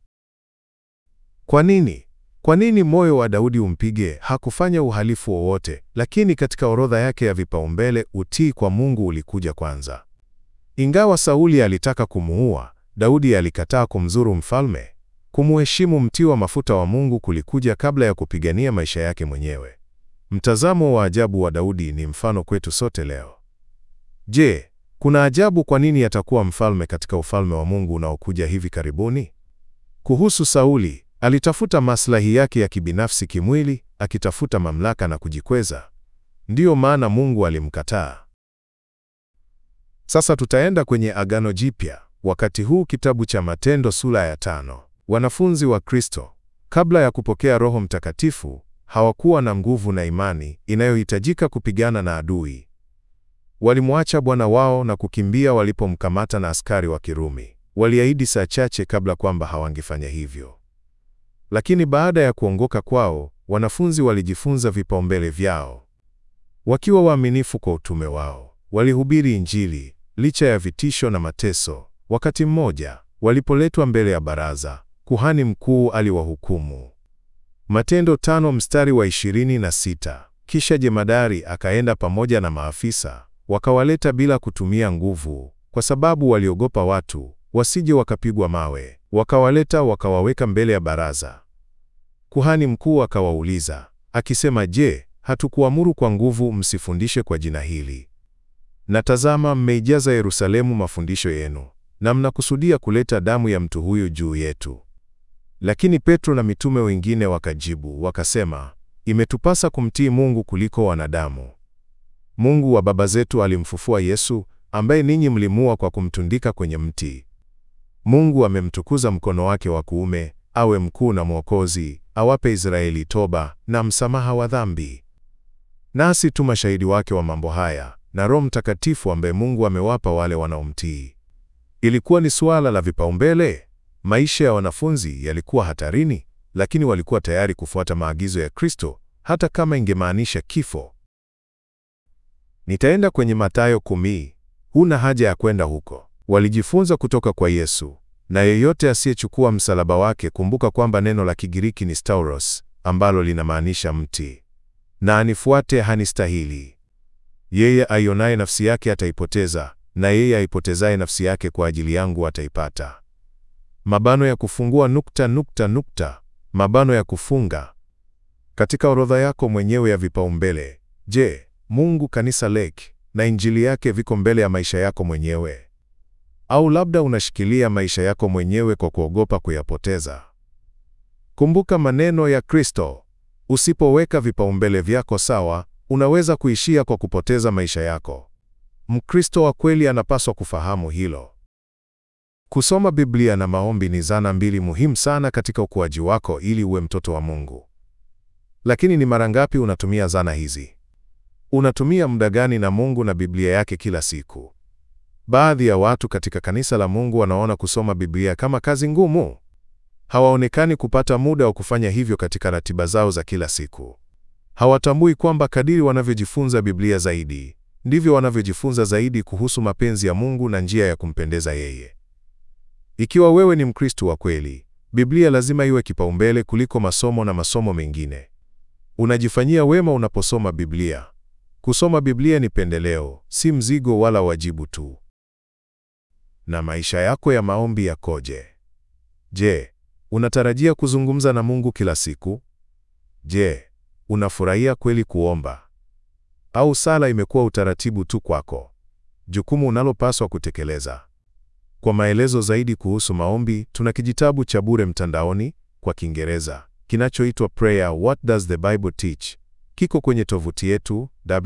Kwa nini? Kwa nini moyo wa Daudi umpige? Hakufanya uhalifu wowote, lakini katika orodha yake ya vipaumbele, utii kwa Mungu ulikuja kwanza. Ingawa Sauli alitaka kumuua, Daudi alikataa kumzuru mfalme. Kumuheshimu mtii wa mafuta wa Mungu kulikuja kabla ya kupigania maisha yake mwenyewe. Mtazamo wa ajabu wa Daudi ni mfano kwetu sote leo. Je, kuna ajabu kwa nini atakuwa mfalme katika ufalme wa Mungu unaokuja hivi karibuni? Kuhusu Sauli, alitafuta maslahi yake ya kibinafsi kimwili, akitafuta mamlaka na kujikweza. Ndiyo maana Mungu alimkataa. Sasa tutaenda kwenye Agano Jipya. Wakati huu kitabu cha Matendo sura ya tano. Wanafunzi wa Kristo kabla ya kupokea Roho Mtakatifu hawakuwa na nguvu na imani inayohitajika kupigana na adui. Walimwacha Bwana wao na kukimbia walipomkamata na askari wa Kirumi. Waliahidi saa chache kabla kwamba hawangefanya hivyo. Lakini baada ya kuongoka kwao, wanafunzi walijifunza vipaumbele vyao. Wakiwa waaminifu kwa utume wao, walihubiri Injili licha ya vitisho na mateso. Wakati mmoja, walipoletwa mbele ya baraza, kuhani mkuu aliwahukumu. Matendo tano mstari wa ishirini na sita. Kisha jemadari akaenda pamoja na maafisa, wakawaleta bila kutumia nguvu, kwa sababu waliogopa watu wasije wakapigwa mawe. Wakawaleta wakawaweka mbele ya baraza. Kuhani mkuu akawauliza akisema, Je, hatukuamuru kwa nguvu msifundishe kwa jina hili? Na tazama, mmeijaza Yerusalemu mafundisho yenu, na mnakusudia kuleta damu ya mtu huyu juu yetu. Lakini Petro na mitume wengine wakajibu wakasema, imetupasa kumtii Mungu kuliko wanadamu. Mungu wa baba zetu alimfufua Yesu, ambaye ninyi mlimuua kwa kumtundika kwenye mti. Mungu amemtukuza mkono wake wa kuume, awe mkuu na mwokozi, awape Israeli toba na msamaha wa dhambi. Nasi tu mashahidi wake wa mambo haya na Roho Mtakatifu ambaye Mungu amewapa wale wanaomtii. Ilikuwa ni suala la vipaumbele. Maisha ya wanafunzi yalikuwa hatarini, lakini walikuwa tayari kufuata maagizo ya Kristo hata kama ingemaanisha kifo. Nitaenda kwenye Mathayo kumi. Huna haja ya kwenda huko. Walijifunza kutoka kwa Yesu, na yeyote asiyechukua msalaba wake, kumbuka kwamba neno la Kigiriki ni stauros, ambalo linamaanisha mti, na anifuate hanistahili. Yeye aionaye nafsi yake ataipoteza, na yeye aipotezaye nafsi yake kwa ajili yangu ataipata. Mabano ya kufungua nukta nukta nukta, mabano ya kufunga. Katika orodha yako mwenyewe ya vipaumbele, je, Mungu, kanisa lake na injili yake viko mbele ya maisha yako mwenyewe? Au labda unashikilia maisha yako mwenyewe kwa kuogopa kuyapoteza? Kumbuka maneno ya Kristo, usipoweka vipaumbele vyako sawa, unaweza kuishia kwa kupoteza maisha yako. Mkristo wa kweli anapaswa kufahamu hilo. Kusoma Biblia na maombi ni zana mbili muhimu sana katika ukuaji wako ili uwe mtoto wa Mungu. Lakini ni mara ngapi unatumia zana hizi? Unatumia muda gani na Mungu na Biblia yake kila siku? Baadhi ya watu katika kanisa la Mungu wanaona kusoma Biblia kama kazi ngumu. Hawaonekani kupata muda wa kufanya hivyo katika ratiba zao za kila siku. Hawatambui kwamba kadiri wanavyojifunza Biblia zaidi, ndivyo wanavyojifunza zaidi kuhusu mapenzi ya Mungu na njia ya kumpendeza yeye. Ikiwa wewe ni Mkristo wa kweli, Biblia lazima iwe kipaumbele kuliko masomo na masomo mengine. Unajifanyia wema unaposoma Biblia. Kusoma Biblia ni pendeleo, si mzigo wala wajibu tu. Na maisha yako ya maombi yakoje? Je, unatarajia kuzungumza na Mungu kila siku? Je, unafurahia kweli kuomba? Au sala imekuwa utaratibu tu kwako, jukumu unalopaswa kutekeleza? Kwa maelezo zaidi kuhusu maombi, tuna kijitabu cha bure mtandaoni kwa Kiingereza kinachoitwa Prayer What Does the Bible Teach? Kiko kwenye tovuti yetu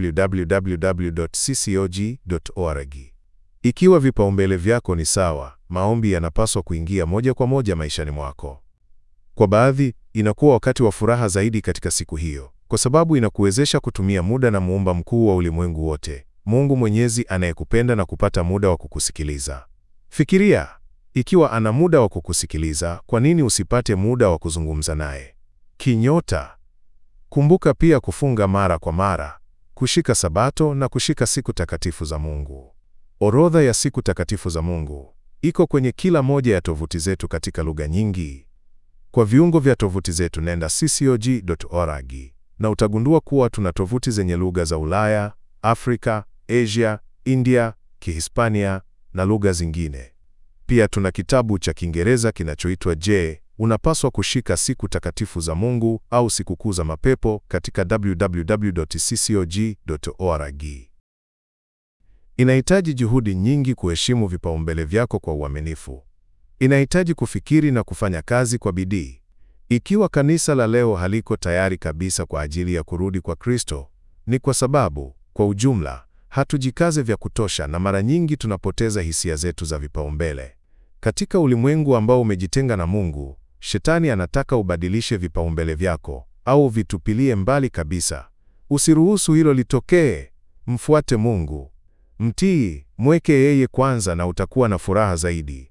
www.ccog.org. Ikiwa vipaumbele vyako ni sawa, maombi yanapaswa kuingia moja kwa moja maishani mwako. Kwa baadhi, inakuwa wakati wa furaha zaidi katika siku hiyo, kwa sababu inakuwezesha kutumia muda na muumba mkuu wa ulimwengu wote, Mungu Mwenyezi anayekupenda na kupata muda wa kukusikiliza. Fikiria, ikiwa ana muda wa kukusikiliza, kwa nini usipate muda wa kuzungumza naye? Kinyota. Kumbuka pia kufunga mara kwa mara, kushika Sabato na kushika siku takatifu za Mungu. Orodha ya siku takatifu za Mungu iko kwenye kila moja ya tovuti zetu katika lugha nyingi. Kwa viungo vya tovuti zetu nenda ccog.org na utagundua kuwa tuna tovuti zenye lugha za Ulaya, Afrika, Asia, India, Kihispania na lugha zingine. Pia tuna kitabu cha Kiingereza kinachoitwa Je, unapaswa kushika siku takatifu za Mungu au sikukuu za mapepo katika www.ccog.org. Inahitaji juhudi nyingi kuheshimu vipaumbele vyako kwa uaminifu. Inahitaji kufikiri na kufanya kazi kwa bidii. Ikiwa kanisa la leo haliko tayari kabisa kwa ajili ya kurudi kwa Kristo, ni kwa sababu, kwa ujumla, hatujikaze vya kutosha na mara nyingi tunapoteza hisia zetu za vipaumbele. Katika ulimwengu ambao umejitenga na Mungu, Shetani anataka ubadilishe vipaumbele vyako au vitupilie mbali kabisa. Usiruhusu hilo litokee. Mfuate Mungu. Mtii, mweke yeye kwanza na utakuwa na furaha zaidi.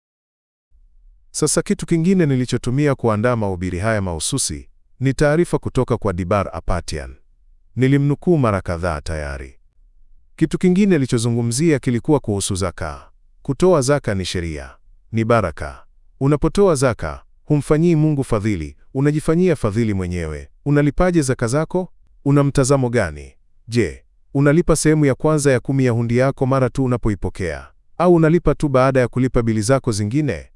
Sasa kitu kingine nilichotumia kuandaa mahubiri haya mahususi ni taarifa kutoka kwa Dibar Apatian. Nilimnukuu mara kadhaa tayari. Kitu kingine nilichozungumzia kilikuwa kuhusu zaka. Kutoa zaka ni sheria, ni baraka. Unapotoa zaka, humfanyii Mungu fadhili, unajifanyia fadhili mwenyewe. Unalipaje zaka zako? Una mtazamo gani? Je, unalipa sehemu ya kwanza ya kumi ya hundi yako mara tu unapoipokea, au unalipa tu baada ya kulipa bili zako zingine?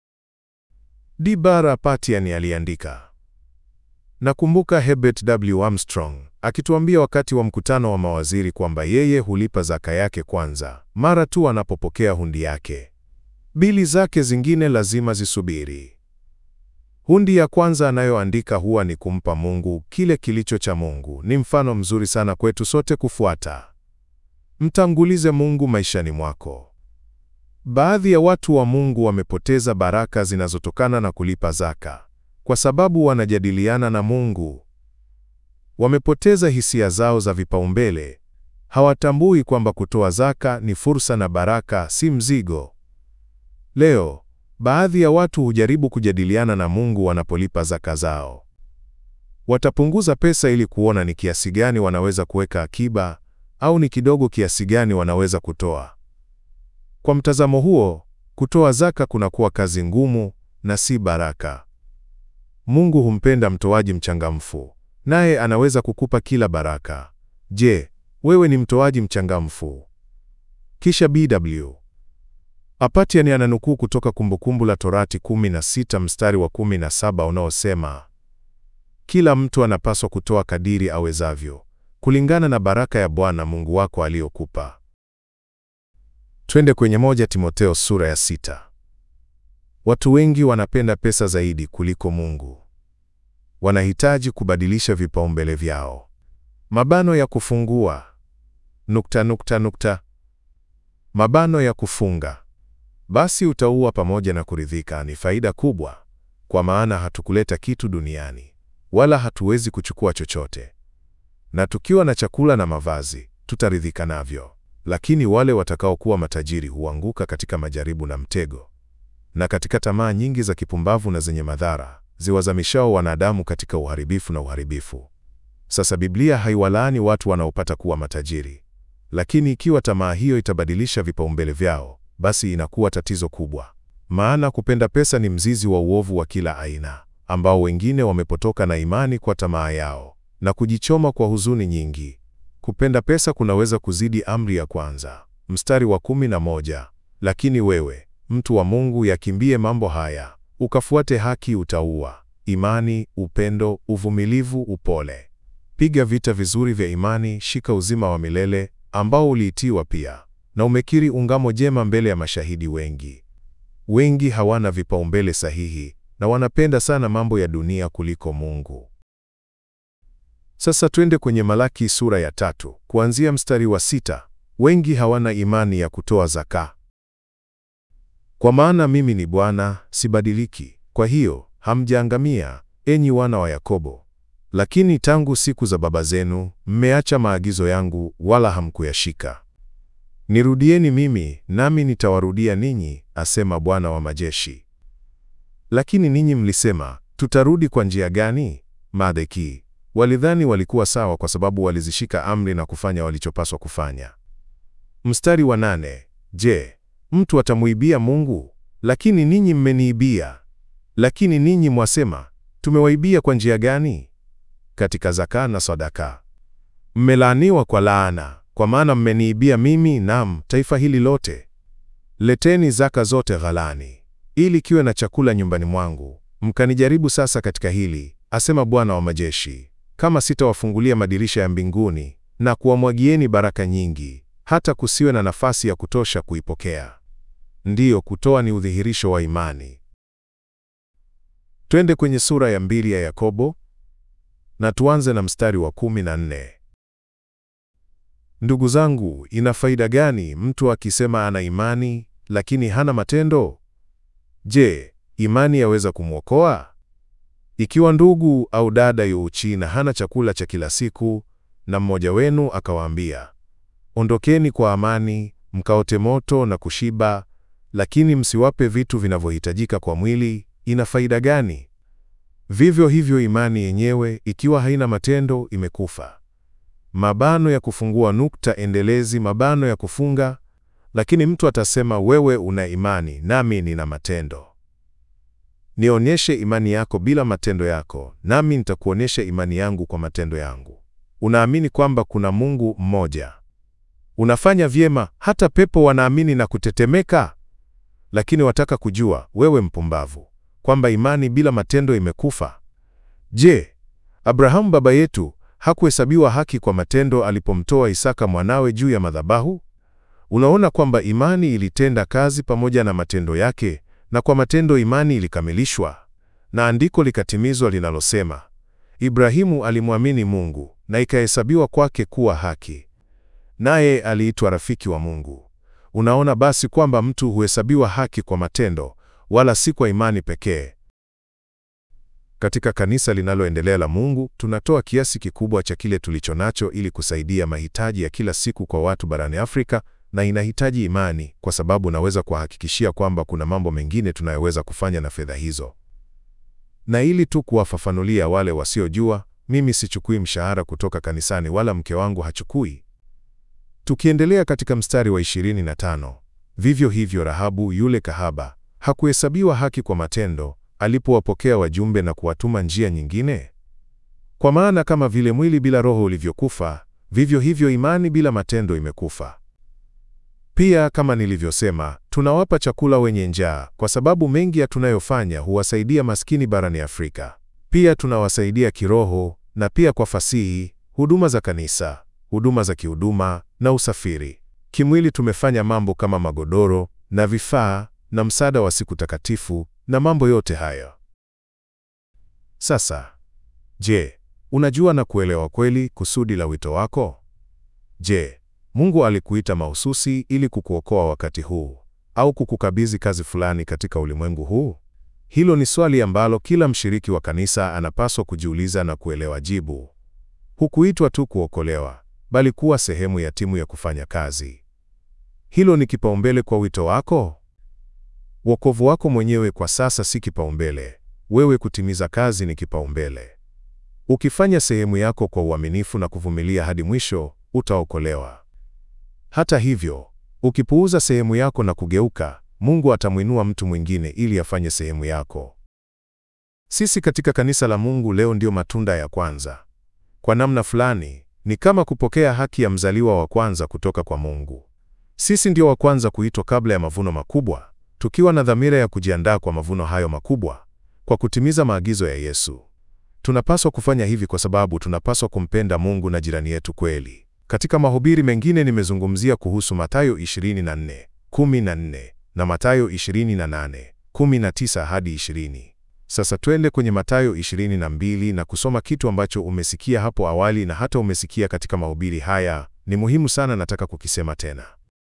Dibar Apatian aliandika. Nakumbuka Herbert W. Armstrong akituambia wakati wa mkutano wa mawaziri kwamba yeye hulipa zaka yake kwanza mara tu anapopokea hundi yake. Bili zake zingine lazima zisubiri. Hundi ya kwanza anayoandika huwa ni kumpa Mungu kile kilicho cha Mungu. Ni mfano mzuri sana kwetu sote kufuata. Mtangulize Mungu maishani mwako. Baadhi ya watu wa Mungu wamepoteza baraka zinazotokana na kulipa zaka kwa sababu wanajadiliana na Mungu. Wamepoteza hisia zao za vipaumbele. Hawatambui kwamba kutoa zaka ni fursa na baraka, si mzigo. Leo, baadhi ya watu hujaribu kujadiliana na Mungu wanapolipa zaka zao. Watapunguza pesa ili kuona ni kiasi gani wanaweza kuweka akiba au ni kidogo kiasi gani wanaweza kutoa. Kwa mtazamo huo, kutoa zaka kunakuwa kazi ngumu na si baraka. Mungu humpenda mtoaji mchangamfu, naye anaweza kukupa kila baraka. Je, wewe ni mtoaji mchangamfu? Kisha BW Apatian ananukuu kutoka Kumbukumbu la Torati 16 mstari wa 17 unaosema, kila mtu anapaswa kutoa kadiri awezavyo kulingana na baraka ya Bwana Mungu wako aliyokupa. Twende kwenye moja Timotheo sura ya sita. Watu wengi wanapenda pesa zaidi kuliko Mungu. Wanahitaji kubadilisha vipaumbele vyao. Mabano ya kufungua nukta nukta nukta. Mabano ya kufunga. Basi utaua pamoja na kuridhika ni faida kubwa, kwa maana hatukuleta kitu duniani, wala hatuwezi kuchukua chochote. na tukiwa na chakula na mavazi tutaridhika navyo. Lakini wale watakaokuwa matajiri huanguka katika majaribu na mtego, na katika tamaa nyingi za kipumbavu na zenye madhara ziwazamishao wanadamu katika uharibifu na uharibifu. Sasa Biblia haiwalaani watu wanaopata kuwa matajiri, lakini ikiwa tamaa hiyo itabadilisha vipaumbele vyao, basi inakuwa tatizo kubwa. Maana kupenda pesa ni mzizi wa uovu wa kila aina, ambao wengine wamepotoka na imani kwa tamaa yao na kujichoma kwa huzuni nyingi. Kupenda pesa kunaweza kuzidi amri ya kwanza, mstari wa kumi na moja, lakini wewe mtu wa Mungu, yakimbie mambo haya, ukafuate haki, utaua imani, upendo, uvumilivu, upole. Piga vita vizuri vya imani, shika uzima wa milele ambao uliitiwa pia, na umekiri ungamo jema mbele ya mashahidi wengi. Wengi hawana vipaumbele sahihi na wanapenda sana mambo ya dunia kuliko Mungu. Sasa twende kwenye Malaki sura ya tatu kuanzia mstari wa sita. Wengi hawana imani ya kutoa zaka. Kwa maana mimi ni Bwana, sibadiliki. Kwa hiyo hamjaangamia, enyi wana wa Yakobo. Lakini tangu siku za baba zenu mmeacha maagizo yangu, wala hamkuyashika. Nirudieni mimi, nami nitawarudia ninyi, asema Bwana wa majeshi. Lakini ninyi mlisema, tutarudi kwa njia gani? Madeki walidhani walikuwa sawa kwa sababu walizishika amri na kufanya walichopaswa kufanya. Mstari wa nane. Je, mtu atamuibia Mungu? Lakini ninyi mmeniibia. Lakini ninyi mwasema, tumewaibia kwa njia gani? Katika zaka na sadaka. Mmelaaniwa kwa laana, kwa maana mmeniibia mimi, nam taifa hili lote. Leteni zaka zote ghalani, ili kiwe na chakula nyumbani mwangu. Mkanijaribu sasa katika hili, asema Bwana wa majeshi, kama sitawafungulia madirisha ya mbinguni na kuwamwagieni baraka nyingi, hata kusiwe na nafasi ya kutosha kuipokea. Ndiyo, kutoa ni udhihirisho wa imani. Twende kwenye sura ya mbili ya Yakobo na tuanze na mstari wa kumi na nne. Ndugu zangu, ina faida gani mtu akisema ana imani lakini hana matendo? Je, imani yaweza kumwokoa? Ikiwa ndugu au dada yu uchi na hana chakula cha kila siku, na mmoja wenu akawaambia, ondokeni kwa amani, mkaote moto na kushiba, lakini msiwape vitu vinavyohitajika kwa mwili, ina faida gani? Vivyo hivyo imani yenyewe ikiwa haina matendo imekufa. Mabano ya kufungua nukta endelezi, mabano ya kufunga. Lakini mtu atasema, wewe una imani nami nina matendo. Nionyeshe imani yako bila matendo yako, nami nitakuonyesha imani yangu kwa matendo yangu. Unaamini kwamba kuna Mungu mmoja, unafanya vyema, hata pepo wanaamini na kutetemeka. Lakini wataka kujua, wewe mpumbavu, kwamba imani bila matendo imekufa. Je, Abrahamu baba yetu hakuhesabiwa haki kwa matendo alipomtoa Isaka mwanawe juu ya madhabahu? Unaona kwamba imani ilitenda kazi pamoja na matendo yake, na kwa matendo imani ilikamilishwa, na andiko likatimizwa linalosema, Ibrahimu alimwamini Mungu na ikahesabiwa kwake kuwa haki, naye aliitwa rafiki wa Mungu. Unaona basi kwamba mtu huhesabiwa haki kwa matendo, wala si kwa imani pekee. Katika kanisa linaloendelea la Mungu, tunatoa kiasi kikubwa cha kile tulicho nacho ili kusaidia mahitaji ya kila siku kwa watu barani Afrika, na inahitaji imani, kwa sababu naweza kuwahakikishia kwamba kuna mambo mengine tunayoweza kufanya na fedha hizo. Na ili tu kuwafafanulia wale wasiojua, mimi sichukui mshahara kutoka kanisani wala mke wangu hachukui. Tukiendelea katika mstari wa 25, vivyo hivyo Rahabu yule kahaba hakuhesabiwa haki kwa matendo alipowapokea wajumbe na kuwatuma njia nyingine. Kwa maana kama vile mwili bila roho ulivyokufa, vivyo hivyo imani bila matendo imekufa. Pia kama nilivyosema, tunawapa chakula wenye njaa, kwa sababu mengi ya tunayofanya huwasaidia maskini barani Afrika. Pia tunawasaidia kiroho na pia kwa fasihi, huduma za kanisa, huduma za kihuduma na usafiri. Kimwili tumefanya mambo kama magodoro na vifaa na msaada wa siku takatifu na mambo yote hayo. Sasa, je, unajua na kuelewa kweli kusudi la wito wako? Je, Mungu alikuita mahususi ili kukuokoa wakati huu au kukukabidhi kazi fulani katika ulimwengu huu? Hilo ni swali ambalo kila mshiriki wa kanisa anapaswa kujiuliza na kuelewa jibu. Hukuitwa tu kuokolewa, bali kuwa sehemu ya timu ya kufanya kazi. Hilo ni kipaumbele kwa wito wako? Wokovu wako mwenyewe kwa sasa si kipaumbele. Wewe kutimiza kazi ni kipaumbele. Ukifanya sehemu yako kwa uaminifu na kuvumilia hadi mwisho, utaokolewa. Hata hivyo, ukipuuza sehemu yako na kugeuka, Mungu atamwinua mtu mwingine ili afanye sehemu yako. Sisi katika kanisa la Mungu leo ndio matunda ya kwanza. Kwa namna fulani, ni kama kupokea haki ya mzaliwa wa kwanza kutoka kwa Mungu. Sisi ndio wa kwanza kuitwa kabla ya mavuno makubwa, tukiwa na dhamira ya kujiandaa kwa mavuno hayo makubwa kwa kutimiza maagizo ya Yesu. Tunapaswa kufanya hivi kwa sababu tunapaswa kumpenda Mungu na jirani yetu kweli. Katika mahubiri mengine nimezungumzia kuhusu Mathayo 24:14 na Mathayo 28:19 hadi 20. Sasa twende kwenye Mathayo 22 na kusoma kitu ambacho umesikia hapo awali na hata umesikia katika mahubiri haya. Ni muhimu sana, nataka kukisema tena.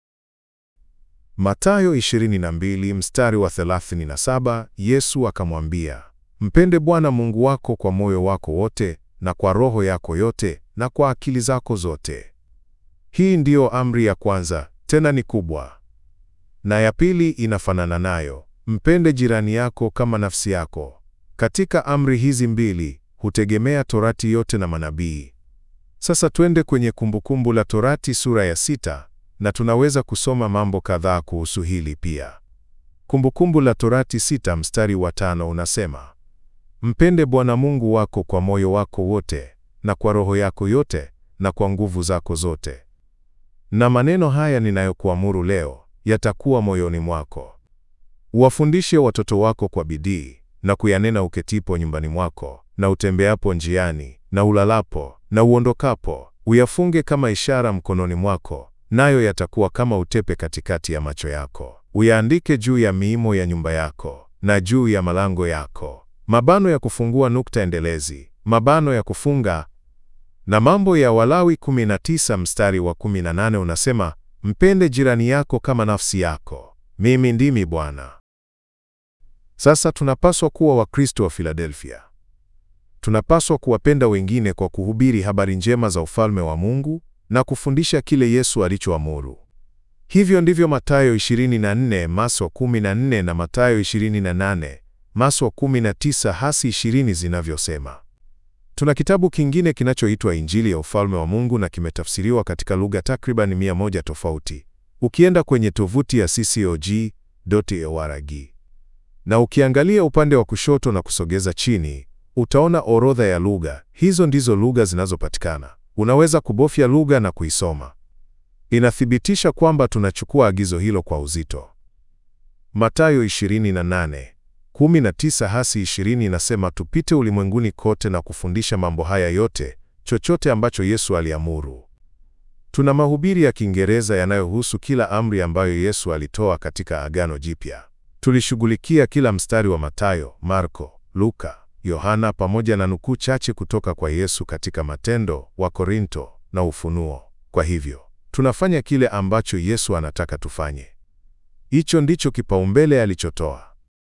Mathayo 22 mstari wa 37, Yesu akamwambia, Mpende Bwana Mungu wako kwa moyo wako wote na kwa roho yako yote na kwa akili zako zote. Hii ndiyo amri ya kwanza, tena ni kubwa. Na ya pili inafanana nayo, mpende jirani yako kama nafsi yako. Katika amri hizi mbili hutegemea Torati yote na manabii. Sasa twende kwenye Kumbukumbu la Torati sura ya sita na tunaweza kusoma mambo kadhaa kuhusu hili pia. Kumbukumbu la Torati sita mstari wa tano unasema, Mpende Bwana Mungu wako kwa moyo wako wote na kwa roho yako yote na kwa nguvu zako zote. Na maneno haya ninayokuamuru leo yatakuwa moyoni mwako. Uwafundishe watoto wako kwa bidii na kuyanena uketipo nyumbani mwako na utembeapo njiani na ulalapo na uondokapo, uyafunge kama ishara mkononi mwako, nayo yatakuwa kama utepe katikati ya macho yako. Uyaandike juu ya miimo ya nyumba yako na juu ya malango yako. Mabano ya kufungua nukta endelezi, mabano ya kufunga. Na Mambo ya Walawi 19 mstari wa 18 unasema, mpende jirani yako kama nafsi yako. Mimi ndimi Bwana. Sasa tunapaswa kuwa Wakristo wa Filadelfia. Tunapaswa kuwapenda wengine kwa kuhubiri habari njema za ufalme wa Mungu na kufundisha kile Yesu alichoamuru. Hivyo ndivyo Mathayo 24 Maso 14 na Mathayo 28 Maso 19 hasi 20 zinavyosema. Tuna kitabu kingine kinachoitwa Injili ya Ufalme wa Mungu na kimetafsiriwa katika lugha takriban mia moja tofauti. Ukienda kwenye tovuti ya ccog.org na ukiangalia upande wa kushoto na kusogeza chini, utaona orodha ya lugha. Hizo ndizo lugha zinazopatikana. Unaweza kubofya lugha na kuisoma. Inathibitisha kwamba tunachukua agizo hilo kwa uzito. Mathayo 28 19 hasi 20 inasema tupite ulimwenguni kote na kufundisha mambo haya yote, chochote ambacho Yesu aliamuru. Tuna mahubiri ya Kiingereza yanayohusu kila amri ambayo Yesu alitoa katika Agano Jipya. Tulishughulikia kila mstari wa Mathayo, Marko, Luka, Yohana pamoja na nukuu chache kutoka kwa Yesu katika Matendo, wa Korinto na Ufunuo. Kwa hivyo, tunafanya kile ambacho Yesu anataka tufanye. Hicho ndicho kipaumbele alichotoa.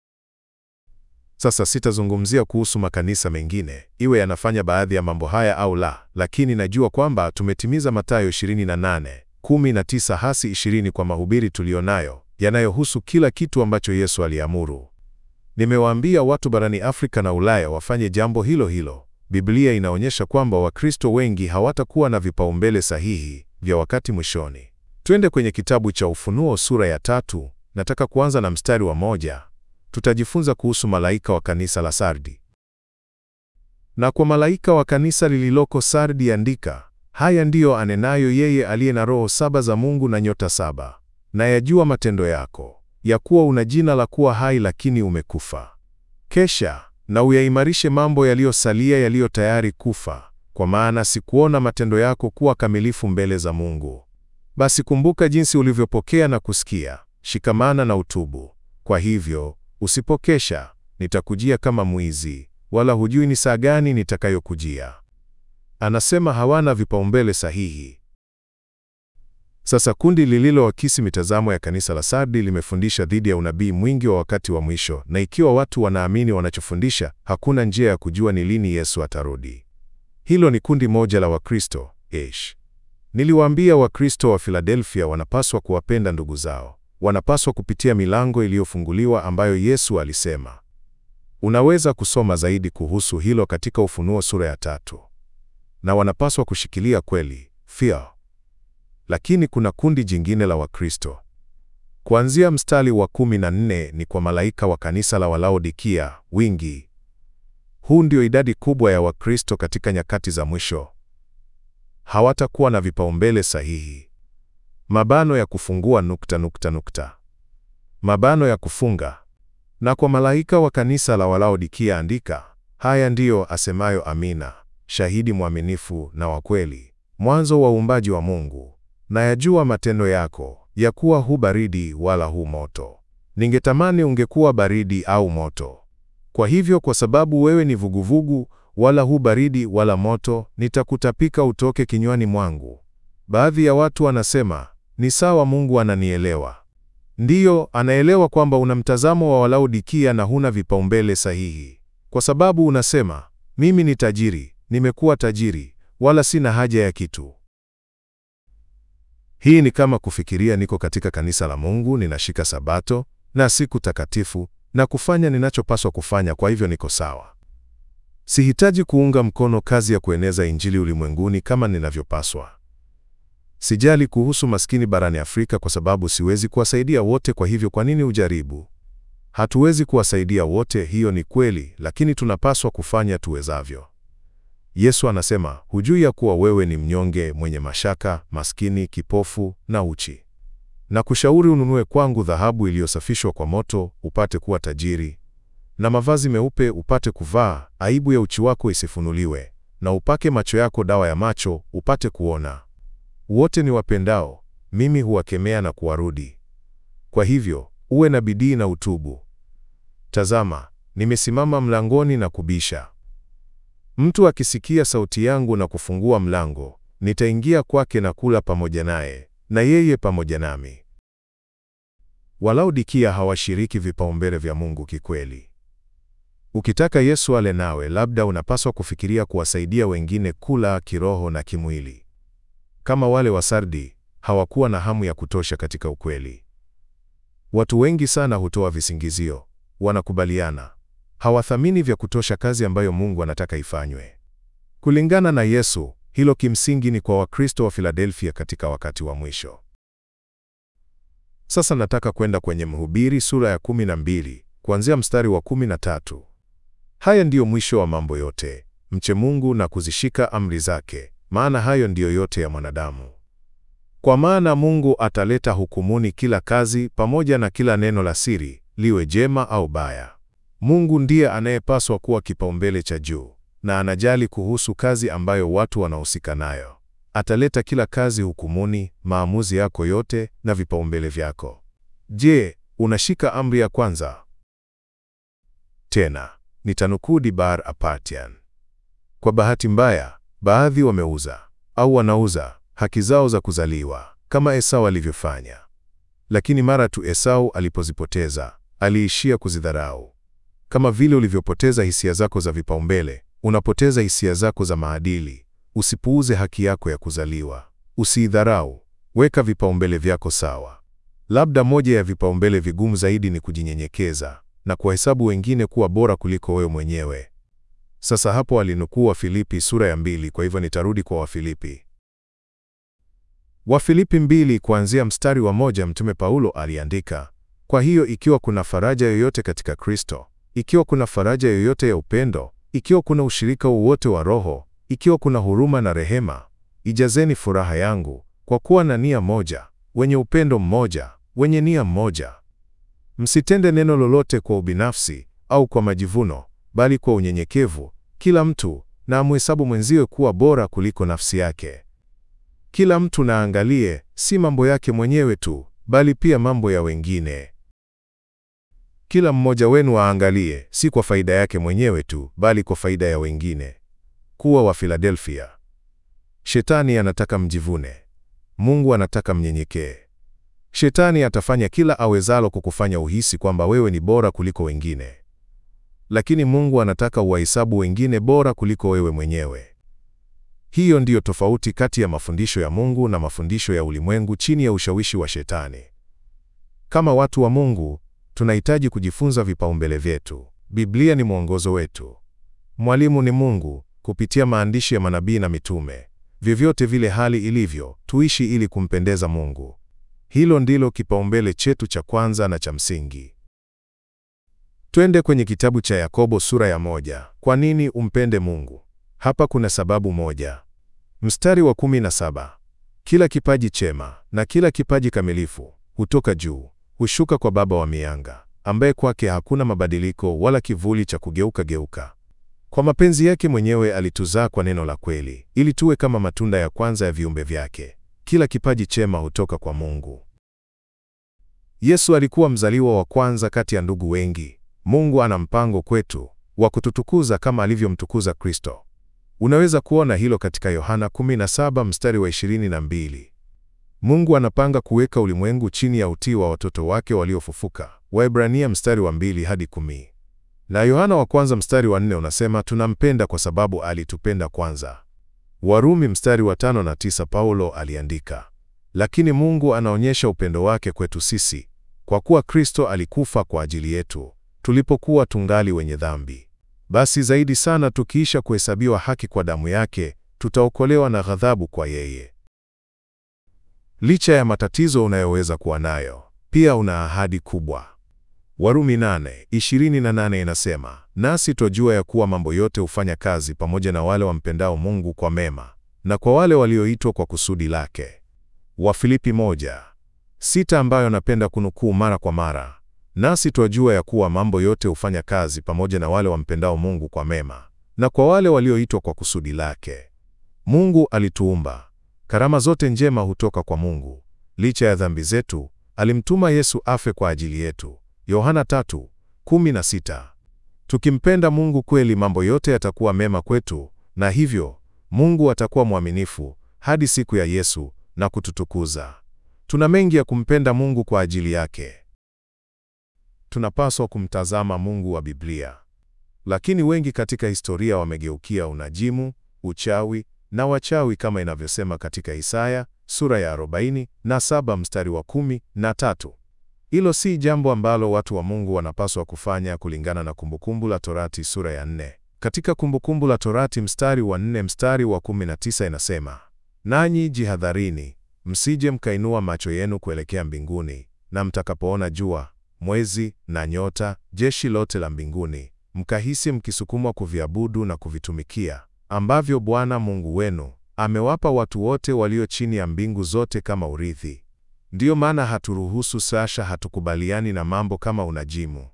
Sasa sitazungumzia kuhusu makanisa mengine, iwe yanafanya baadhi ya mambo haya au la, lakini najua kwamba tumetimiza Mathayo 28, 19 hasi 20 kwa mahubiri tulionayo yanayohusu kila kitu ambacho Yesu aliamuru. Nimewaambia watu barani Afrika na Ulaya wafanye jambo hilo hilo. Biblia inaonyesha kwamba Wakristo wengi hawatakuwa na vipaumbele sahihi vya wakati mwishoni. Twende kwenye kitabu cha Ufunuo sura ya tatu. Nataka kuanza na mstari wa moja. Tutajifunza kuhusu malaika wa kanisa la Sardi. Na kwa malaika wa kanisa lililoko Sardi andika, haya ndiyo anenayo yeye aliye na roho saba za Mungu na nyota saba. Na yajua matendo yako, ya kuwa una jina la kuwa hai lakini umekufa. Kesha na uyaimarishe mambo yaliyosalia yaliyo tayari kufa, kwa maana sikuona matendo yako kuwa kamilifu mbele za Mungu. Basi kumbuka jinsi ulivyopokea na kusikia, shikamana na utubu. Kwa hivyo usipokesha, nitakujia kama mwizi, wala hujui ni saa gani nitakayokujia. Anasema hawana vipaumbele sahihi. Sasa kundi lililoakisi mitazamo ya kanisa la Sardi limefundisha dhidi ya unabii mwingi wa wakati wa mwisho, na ikiwa watu wanaamini wanachofundisha, hakuna njia ya kujua ni lini Yesu atarudi. Hilo ni kundi moja la Wakristo. Ish. Niliwaambia Wakristo wa Filadelfia wanapaswa kuwapenda ndugu zao. Wanapaswa kupitia milango iliyofunguliwa ambayo Yesu alisema. Unaweza kusoma zaidi kuhusu hilo katika Ufunuo sura ya tatu. Na wanapaswa kushikilia kweli, fear. Lakini kuna kundi jingine la Wakristo. Kuanzia mstari wa kumi na nne ni kwa malaika wa kanisa la Walaodikia, wingi. Huu ndio idadi kubwa ya Wakristo katika nyakati za mwisho. Hawatakuwa na vipaumbele sahihi. Mabano ya kufungua nukta nukta nukta. Mabano ya kufunga. Na kwa malaika wa kanisa la Walaodikia andika, haya ndiyo asemayo Amina, shahidi mwaminifu na wa kweli, mwanzo wa uumbaji wa Mungu. Na yajua matendo yako, ya kuwa hu baridi wala hu moto. Ningetamani ungekuwa baridi au moto. Kwa hivyo kwa sababu wewe ni vuguvugu, wala hu baridi wala moto, nitakutapika utoke kinywani mwangu. Baadhi ya watu wanasema, ni sawa, Mungu ananielewa. Ndiyo, anaelewa kwamba una mtazamo wa Walaodikia na huna vipaumbele sahihi. Kwa sababu unasema, mimi ni tajiri, nimekuwa tajiri, wala sina haja ya kitu. Hii ni kama kufikiria niko katika kanisa la Mungu, ninashika Sabato na siku takatifu na kufanya ninachopaswa kufanya, kwa hivyo niko sawa. Sihitaji kuunga mkono kazi ya kueneza Injili ulimwenguni kama ninavyopaswa. Sijali kuhusu maskini barani Afrika kwa sababu siwezi kuwasaidia wote, kwa hivyo kwa nini ujaribu? Hatuwezi kuwasaidia wote, hiyo ni kweli, lakini tunapaswa kufanya tuwezavyo. Yesu anasema, hujui ya kuwa wewe ni mnyonge, mwenye mashaka, maskini, kipofu na uchi? Na kushauri ununue kwangu dhahabu iliyosafishwa kwa moto, upate kuwa tajiri, na mavazi meupe upate kuvaa, aibu ya uchi wako isifunuliwe, na upake macho yako dawa ya macho, upate kuona. Wote ni wapendao, mimi huwakemea na kuwarudi. Kwa hivyo, uwe na bidii na utubu. Tazama, nimesimama mlangoni na kubisha. Mtu akisikia sauti yangu na kufungua mlango, nitaingia kwake na kula pamoja naye, na yeye pamoja nami. Walaodikia hawashiriki vipaumbele vya Mungu kikweli. Ukitaka Yesu ale nawe, labda unapaswa kufikiria kuwasaidia wengine kula kiroho na kimwili. Kama wale wa Sardi, hawakuwa na hamu ya kutosha katika ukweli. Watu wengi sana hutoa visingizio, wanakubaliana, hawathamini vya kutosha kazi ambayo Mungu anataka ifanywe. Kulingana na Yesu, hilo kimsingi ni kwa Wakristo wa Filadelfia katika wakati wa mwisho. Sasa nataka kwenda kwenye Mhubiri sura ya 12 kuanzia mstari wa 13. Haya ndiyo mwisho wa mambo yote, mche Mungu na kuzishika amri zake, maana hayo ndiyo yote ya mwanadamu. Kwa maana Mungu ataleta hukumuni kila kazi pamoja na kila neno la siri, liwe jema au baya. Mungu ndiye anayepaswa kuwa kipaumbele cha juu, na anajali kuhusu kazi ambayo watu wanahusika nayo. Ataleta kila kazi hukumuni, maamuzi yako yote na vipaumbele vyako. Je, unashika amri ya kwanza? Tena nitanukuu Dibar Apartian. Kwa bahati mbaya, baadhi wameuza au wanauza haki zao za kuzaliwa kama Esau alivyofanya. Lakini mara tu Esau alipozipoteza, aliishia kuzidharau. Kama vile ulivyopoteza hisia zako za vipaumbele, unapoteza hisia zako za maadili. Usipuuze haki yako ya kuzaliwa, usiidharau. Weka vipaumbele vyako sawa. Labda moja ya vipaumbele vigumu zaidi ni kujinyenyekeza na kuwahesabu wengine kuwa bora kuliko wewe mwenyewe. Sasa hapo alinukuu Wafilipi sura ya mbili, kwa hivyo nitarudi kwa Wafilipi. Wafilipi mbili kuanzia mstari wa moja, Mtume Paulo aliandika, kwa hiyo ikiwa kuna faraja yoyote katika Kristo, ikiwa kuna faraja yoyote ya upendo, ikiwa kuna ushirika wowote wa Roho, ikiwa kuna huruma na rehema, ijazeni furaha yangu kwa kuwa na nia moja, wenye upendo mmoja, wenye nia mmoja. Msitende neno lolote kwa ubinafsi au kwa majivuno, bali kwa unyenyekevu, kila mtu na amhesabu mwenziwe kuwa bora kuliko nafsi yake. Kila mtu na aangalie si mambo yake mwenyewe tu, bali pia mambo ya wengine. Kila mmoja wenu aangalie si kwa faida yake mwenyewe tu, bali kwa faida ya wengine. Kuwa wa Filadelfia. Shetani anataka mjivune. Mungu anataka mnyenyekee. Shetani atafanya kila awezalo kukufanya uhisi kwamba wewe ni bora kuliko wengine. Lakini Mungu anataka uwahesabu wengine bora kuliko wewe mwenyewe. Hiyo ndiyo tofauti kati ya mafundisho ya Mungu na mafundisho ya ulimwengu chini ya ushawishi wa Shetani. Kama watu wa Mungu, tunahitaji kujifunza vipaumbele vyetu. Biblia ni mwongozo wetu. Mwalimu ni Mungu kupitia maandishi ya manabii na mitume. Vyovyote vile hali ilivyo, tuishi ili kumpendeza Mungu. Hilo ndilo kipaumbele chetu cha kwanza na cha msingi. Twende kwenye kitabu cha Yakobo sura ya moja. Kwa nini umpende Mungu? Hapa kuna sababu moja. Mstari wa kumi na saba. Kila kipaji chema na kila kipaji kamilifu hutoka juu, hushuka kwa Baba wa mianga, ambaye kwake hakuna mabadiliko wala kivuli cha kugeuka geuka. Kwa mapenzi yake mwenyewe alituzaa kwa neno la kweli, ili tuwe kama matunda ya kwanza ya viumbe vyake. Kila kipaji chema hutoka kwa Mungu. Yesu alikuwa mzaliwa wa kwanza kati ya ndugu wengi. Mungu ana mpango kwetu wa kututukuza kama alivyomtukuza Kristo. Unaweza kuona hilo katika Yohana 17 mstari wa 22. Mungu anapanga kuweka ulimwengu chini ya utii wa watoto wake waliofufuka. Waebrania mstari wa 2 hadi 10. Na Yohana wa kwanza mstari wa 4 unasema tunampenda kwa sababu alitupenda kwanza. Warumi mstari wa tano na tisa Paulo aliandika, lakini Mungu anaonyesha upendo wake kwetu sisi kwa kuwa Kristo alikufa kwa ajili yetu tulipokuwa tungali wenye dhambi. Basi zaidi sana tukiisha kuhesabiwa haki kwa damu yake, tutaokolewa na ghadhabu kwa yeye. Licha ya matatizo unayoweza kuwa nayo, pia una ahadi kubwa. Warumi 8:28 inasema, nasi twajua ya kuwa mambo yote hufanya kazi pamoja na wale wampendao Mungu kwa mema, na kwa wale walioitwa kwa kusudi lake. Wafilipi 1:6 ambayo napenda kunukuu mara kwa mara, nasi twajua ya kuwa mambo yote hufanya kazi pamoja na wale wampendao Mungu kwa mema, na kwa wale walioitwa kwa kusudi lake. Mungu alituumba. Karama zote njema hutoka kwa Mungu. Licha ya dhambi zetu, alimtuma Yesu afe kwa ajili yetu. Yohana 3:16. Tukimpenda Mungu kweli, mambo yote yatakuwa mema kwetu, na hivyo Mungu atakuwa mwaminifu hadi siku ya Yesu na kututukuza. Tuna mengi ya kumpenda Mungu kwa ajili yake. Tunapaswa kumtazama Mungu wa Biblia. Lakini wengi katika historia wamegeukia unajimu, uchawi na wachawi kama inavyosema katika Isaya sura ya 47 mstari wa kumi na tatu. Hilo si jambo ambalo watu wa Mungu wanapaswa kufanya kulingana na Kumbukumbu la Torati sura ya 4. Katika Kumbukumbu la Torati mstari wa 4 mstari wa 19 inasema, nanyi jihadharini, msije mkainua macho yenu kuelekea mbinguni, na mtakapoona jua, mwezi na nyota, jeshi lote la mbinguni, mkahisi mkisukumwa kuviabudu na kuvitumikia, ambavyo Bwana Mungu wenu amewapa watu wote walio chini ya mbingu zote kama urithi. Ndiyo maana haturuhusu sasha, hatukubaliani na mambo kama unajimu.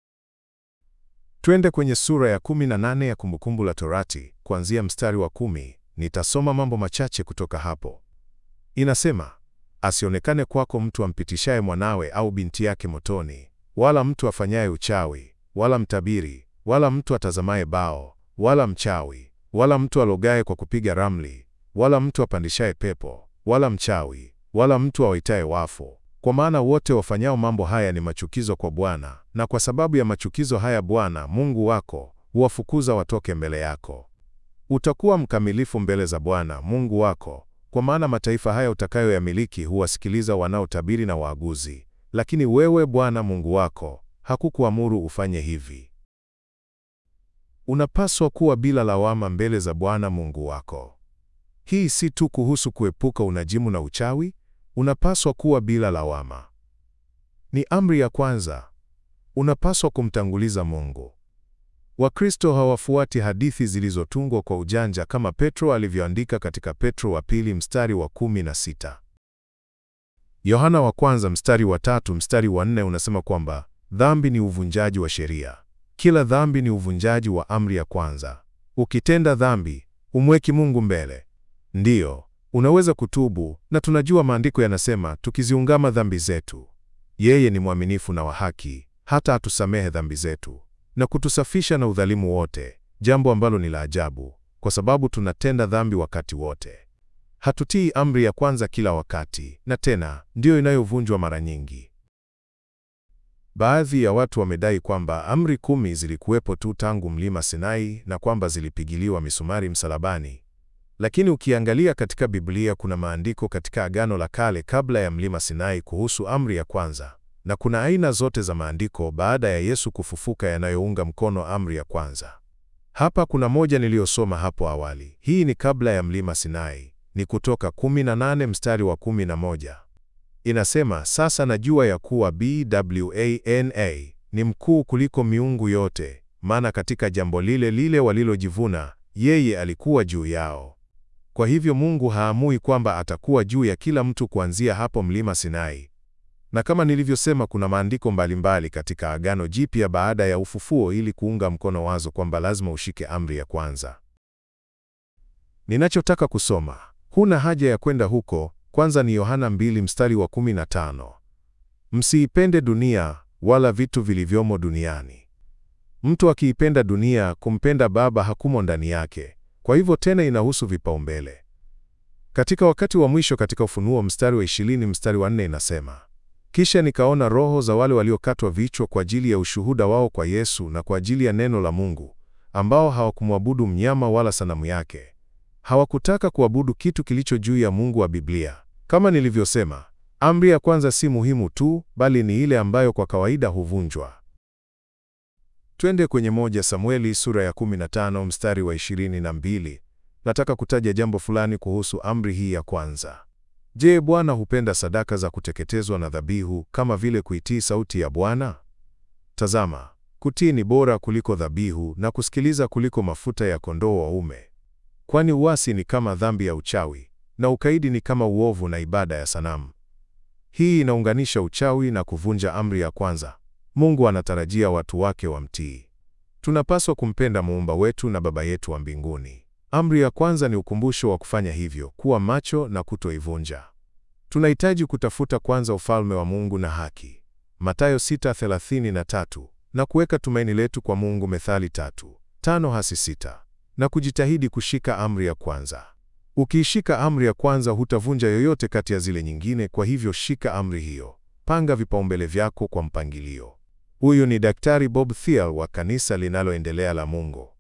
Twende kwenye sura ya 18 ya Kumbukumbu la Torati kuanzia mstari wa kumi. Nitasoma mambo machache kutoka hapo. Inasema, asionekane kwako mtu ampitishaye mwanawe au binti yake motoni, wala mtu afanyaye uchawi, wala mtabiri, wala mtu atazamaye bao, wala mchawi, wala mtu alogaye kwa kupiga ramli, wala mtu apandishaye pepo, wala mchawi, wala mtu awaitaye wafu. Kwa maana wote wafanyao mambo haya ni machukizo kwa Bwana, na kwa sababu ya machukizo haya Bwana Mungu wako huwafukuza watoke mbele yako. Utakuwa mkamilifu mbele za Bwana Mungu wako, kwa maana mataifa haya utakayoyamiliki huwasikiliza wanaotabiri na waaguzi, lakini wewe Bwana Mungu wako hakukuamuru ufanye hivi. Unapaswa kuwa bila lawama mbele za Bwana Mungu wako. Hii si tu kuhusu kuepuka unajimu na uchawi, unapaswa kuwa bila lawama. Ni amri ya kwanza. Unapaswa kumtanguliza Mungu. Wakristo hawafuati hadithi zilizotungwa kwa ujanja kama Petro alivyoandika katika Petro wa pili mstari wa kumi na sita. Yohana wa kwanza mstari wa tatu mstari wa nne unasema kwamba dhambi ni uvunjaji wa sheria. Kila dhambi ni uvunjaji wa amri ya kwanza. Ukitenda dhambi, umweki Mungu mbele. Ndiyo, unaweza kutubu, na tunajua maandiko yanasema tukiziungama dhambi zetu, yeye ni mwaminifu na wa haki, hata atusamehe dhambi zetu na kutusafisha na udhalimu wote, jambo ambalo ni la ajabu, kwa sababu tunatenda dhambi wakati wote. Hatutii amri ya kwanza kila wakati, na tena ndiyo inayovunjwa mara nyingi. Baadhi ya watu wamedai kwamba amri kumi zilikuwepo tu tangu mlima Sinai na kwamba zilipigiliwa misumari msalabani. Lakini ukiangalia katika Biblia kuna maandiko katika Agano la Kale kabla ya mlima Sinai kuhusu amri ya kwanza, na kuna aina zote za maandiko baada ya Yesu kufufuka yanayounga mkono amri ya kwanza. Hapa kuna moja niliyosoma hapo awali. Hii ni kabla ya mlima Sinai, ni Kutoka 18 mstari wa 11. Inasema, sasa najua ya kuwa Bwana ni mkuu kuliko miungu yote, maana katika jambo lile lile walilojivuna, yeye alikuwa juu yao. Kwa hivyo Mungu haamui kwamba atakuwa juu ya kila mtu kuanzia hapo mlima Sinai. Na kama nilivyosema, kuna maandiko mbalimbali katika Agano Jipya baada ya ufufuo ili kuunga mkono wazo kwamba lazima ushike amri ya kwanza. Ninachotaka kusoma, huna haja ya kwenda huko. Kwanza ni Yohana 2 mstari wa 15. Msiipende dunia wala vitu vilivyomo duniani. Mtu akiipenda dunia, kumpenda Baba hakumo ndani yake. Kwa hivyo tena inahusu vipaumbele. Katika wakati wa mwisho katika Ufunuo mstari wa 20 mstari wa 4 inasema, kisha nikaona roho za wale waliokatwa vichwa kwa ajili ya ushuhuda wao kwa Yesu na kwa ajili ya neno la Mungu, ambao hawakumwabudu mnyama wala sanamu yake. Hawakutaka kuabudu kitu kilicho juu ya Mungu wa Biblia. Kama nilivyosema, amri ya kwanza si muhimu tu, bali ni ile ambayo kwa kawaida huvunjwa. Twende kwenye moja Samueli sura ya 15 mstari wa 22. Nataka kutaja jambo fulani kuhusu amri hii ya kwanza. Je, Bwana hupenda sadaka za kuteketezwa na dhabihu kama vile kuitii sauti ya Bwana? Tazama, kutii ni bora kuliko dhabihu na kusikiliza kuliko mafuta ya kondoo waume. Kwani uasi ni kama dhambi ya uchawi na ukaidi ni kama uovu na ibada ya sanamu. Hii inaunganisha uchawi na kuvunja amri ya kwanza. Mungu anatarajia watu wake wamtii. Tunapaswa kumpenda Muumba wetu na Baba yetu wa mbinguni. Amri ya kwanza ni ukumbusho wa kufanya hivyo, kuwa macho na kutoivunja. Tunahitaji kutafuta kwanza ufalme wa Mungu na haki, Mathayo 6:33, na kuweka tumaini letu kwa Mungu, Methali 3:5 hasi 6, na kujitahidi kushika amri ya kwanza. Ukiishika amri ya kwanza hutavunja yoyote kati ya zile nyingine, kwa hivyo shika amri hiyo. Panga vipaumbele vyako kwa mpangilio. Huyu ni Daktari Bob Thiel wa kanisa linaloendelea la Mungu.